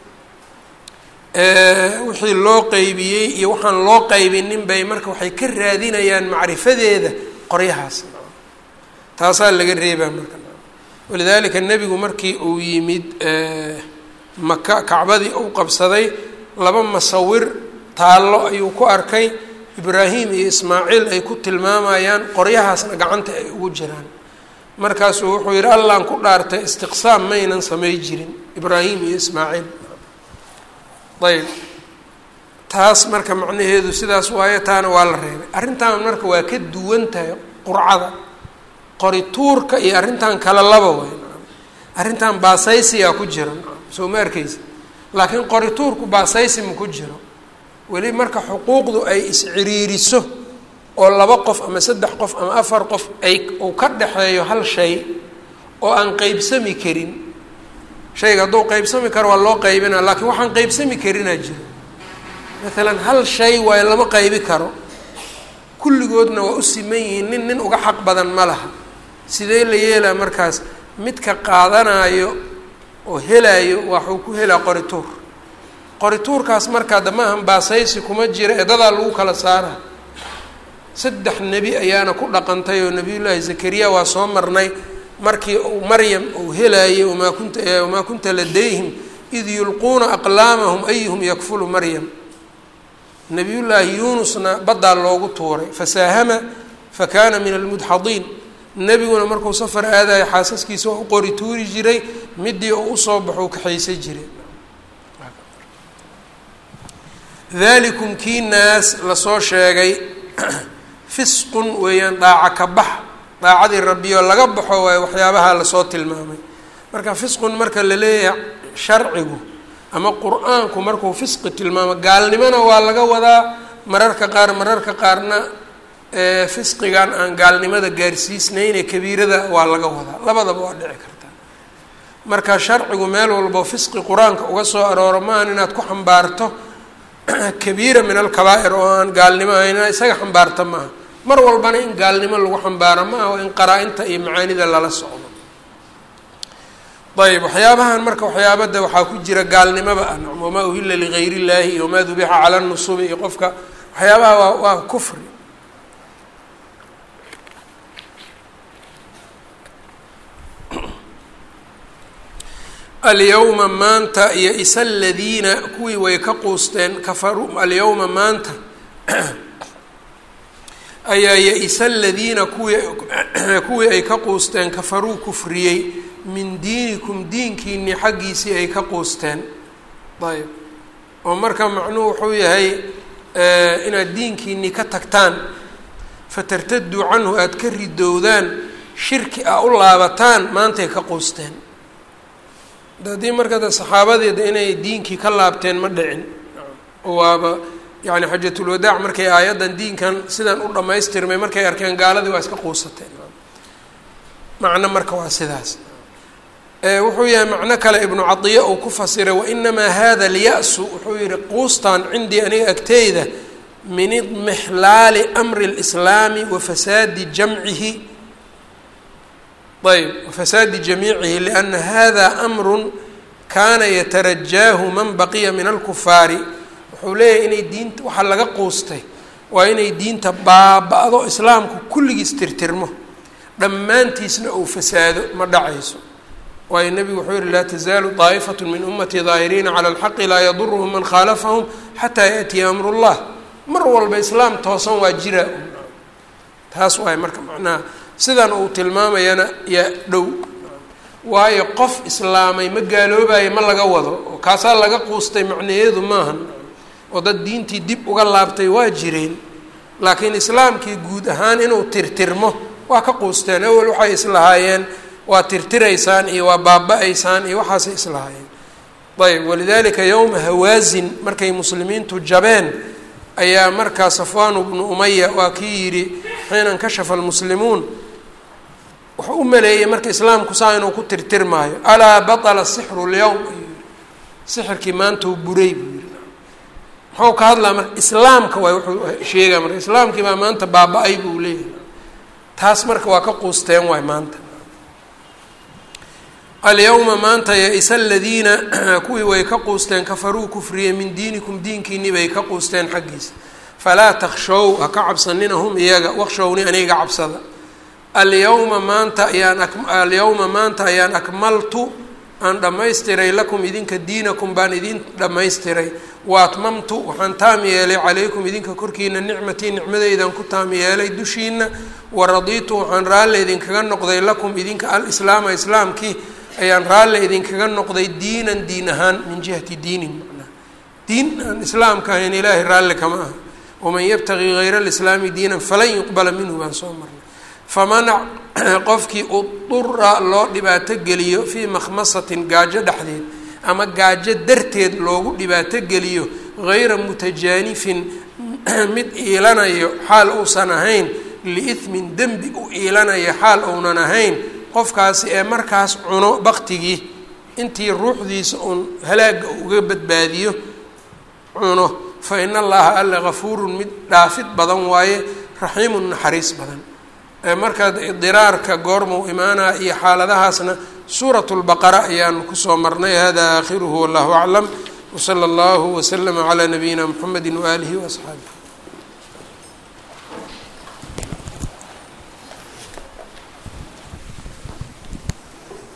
A: wixii loo qeybiyey iyo waxaan loo qeybinin bay marka waxay ka raadinayaan macrifadeeda qoryahaas taasaa laga reebaa marka walidaalika nebigu markii uu yimid maka kacbadii uu qabsaday laba masawir taallo ayuu ku arkay ibraahim iyo ismaaciil ay ku tilmaamayaan qoryahaasna gacanta ay ugu jiraan markaasuu wuxuu yidhi allaan ku dhaartay istiqsaam maynan samay jirin ibraahim iyo ismaaciil ayb taas marka macnaheedu sidaas waayo taana waa la reebay arrintan marka waa ka duwan tahay qurcada qori tuurka iyo arrintan kala laba way arrintan baasaysiyaa ku jira soo ma arkeysa laakiin qori tuurku baasaysi ma ku jiro weli marka xuquuqdu ay isciriiriso oo laba qof ama saddex qof ama afar qof ay uu ka dhexeeyo hal shay oo aan qeybsami karin shayga hadduu qeybsami karo waa loo qaybina laakiin waxaan qeybsami karinaa jiro maalan hal shay waayo lama qaybi karo kulligoodna waa u siman yihiin nin nin uga xaq badan ma laha sidee la yeelaa markaas midka qaadanaayo oo helaayo waxuu ku helaa qorituur qorituurkaas markaa damaahan baasaysi kuma jira eedadaa lagu kala saara saddex nebi ayaana ku dhaqantay oo nebiyullaahi zakariya waa soo marnay markii uu maryam uu helaayay wamaa kunta wamaa kunta ladayhim id yulquuna aqlaamahum ayuhum yakfulu maryam nebiyullaahi yuunusna baddaa loogu tuuray fasaahama fakana min almudxadiin nebiguna markuu safar aadayo xaasaskiisa waa u qori tuuri jiray midii uu usoo baxo u kaxaysa jiray dalikum kii naas lasoo sheegay fisqun weeyaan dhaaca ka bax daacadii rabbiyo laga baxo waayo waxyaabaha lasoo tilmaamay marka fisqun marka la leeyahay sharcigu ama qur-aanku markuu fisqi tilmaamo gaalnimona waa laga wadaa mararka qaar mararka qaarna fisqigan aan gaalnimada gaarsiisnayne kabiirada waa laga wadaa labadaba waa dhici kartaa marka sharcigu meel walbo fisqi qur-aanka uga soo arooro maahan inaad ku xambaarto kabiira min alkabaa'ir oo aan gaalnimo ahayn isaga xambaarta maaha mar walbana in gaalnimo lagu xambaaro ma aha in qaraa-inta iyo macaanida lala socdo ayb waxyaabahan marka waxyaabada waxaa ku jira gaalnimaba ah nacam wamaa uhila ligayr illaahi iyo wamaa dubixa cala nusubi iyo qofka waxyaabaha waa waa kufri alyawma maanta iyo isa aladiina kuwii way ka quusteen kafaruu alyawma maanta ayaa ya-isa aladiina kuwii kuwii ay ka quusteen kafaruu kufriyey min diinikum diinkiinii xaggiisii ay ka quusteen ayb oo marka macnuhu wuxuu yahay inaad diinkiinii ka tagtaan fatartaduu canhu aada ka ridowdaan shirki a u laabataan maantay ka quusteen haddii marka de saxaabadeeda inay diinkii ka laabteen ma dhicin waaba yani xajatulwadaac markay aayaddan diinkan sidan u dhammaystirmay markay arkeen gaaladii waa iska quusateen macno marka waa sidaas wuxuu yahay macno kale ibnu cadiya uu ku fasiray wainamaa hada alya-su wuxuu yihi quustaan cindii aniga agteyda min idmixlaali amri lislaami wa fasaadi jamcihi ayb wafasaadi jamiicihi liana hada amru kaana yatarajaahu man baqiya min alkufaari wuxuu leeyahay inay diinta waxaa laga quustay waa inay diinta baaba-do islaamku kulligiis tirtirmo dhammaantiisna uu fasaado ma dhacayso waayo nebigu wuxuu yihi laa tazaalu daa'ifatu min ummatii daahiriina cala alxaqi laa yaduruhum man khaalafahum xataa yaatiya amru llah mar walba islaam toosan waa jiraa taas waay marka macnaha sidan uu tilmaamayana yaa dhow waayo qof islaamay ma gaaloobayo ma laga wado oo kaasaa laga quustay macnayeedu maahan oo dad diintii dib uga laabtay waa jireen laakiin islaamkii guud ahaan inuu tirtirmo waa ka quusteen awel waxay islahaayeen waa tirtiraysaan iyo waa baaba-aysaan iyo waxaasay islahaayeen ayb walidalika yowma hawaasin markay muslimiintu jabeen ayaa markaa safwaan bnu umaya waa kii yidhi xiina nkashafa almuslimuun wuxuu u maleeyey marka islaamku saa inuu ku tirtirmaayo alaa baطla sixru اlyowm ayuu yihi sixirkii maanta uu buray buu yihi muxuu ka hadlaa marka islaamka waay wuxuu sheegaa marka islaamkii baa maanta baaba-ay buu leeyahay taas marka waa ka quusteen waay maanta alyawma maanta ya-isa aladiina kuwii way ka quusteen kafaruu kufriye min diinikum diinkiinii bay ka quusteen xaggiisa falaa takshow ha ka cabsanina hum iyaga wakshowni aniga cabsada alyawma maanta ayaan alyawma maanta ayaan akmaltu aan dhammaystiray lakum idinka diinakum baan idin dhammaystiray wa atmamtu waxaan taam yeelay calaykum idinka korkiina nicmatii nicmadeydan ku taam yeelay dushiina wa radiitu waxaan raalle idinkaga noqday lakum idinka alislaama islaamkii ayaan raalle idinkaga noqday diinan diin ahaan min jihati diinin macnaha diin aan islaamka ahayn ilaahay raalle kama aha waman yabtaqii hayra alislaami diinan falan yuqbala minhu baan soo marnay faman qofkii udura loo dhibaato geliyo fii makhmasatin gaajo dhexdeed ama gaajo darteed loogu dhibaato geliyo hayra mutajaanifin mid iilanayo xaal uusan ahayn liithmin dembi u iilanayo xaal uunan ahayn qofkaasi ee markaas cuno baktigii intii ruuxdiisa uun halaaga uga badbaadiyo cuno fa ina allaha alla gafuurun mid dhaafid badan waaye raxiimun naxariis badan markaa idiraarka goormuu imaanaa iyo xaaladahaasna suurat lbaqara ayaanu kusoo marnay hada aakhiruhu wallahu aclam wsala allahu waslama calaa nabiyina mxamedi waaalihi waasxaabih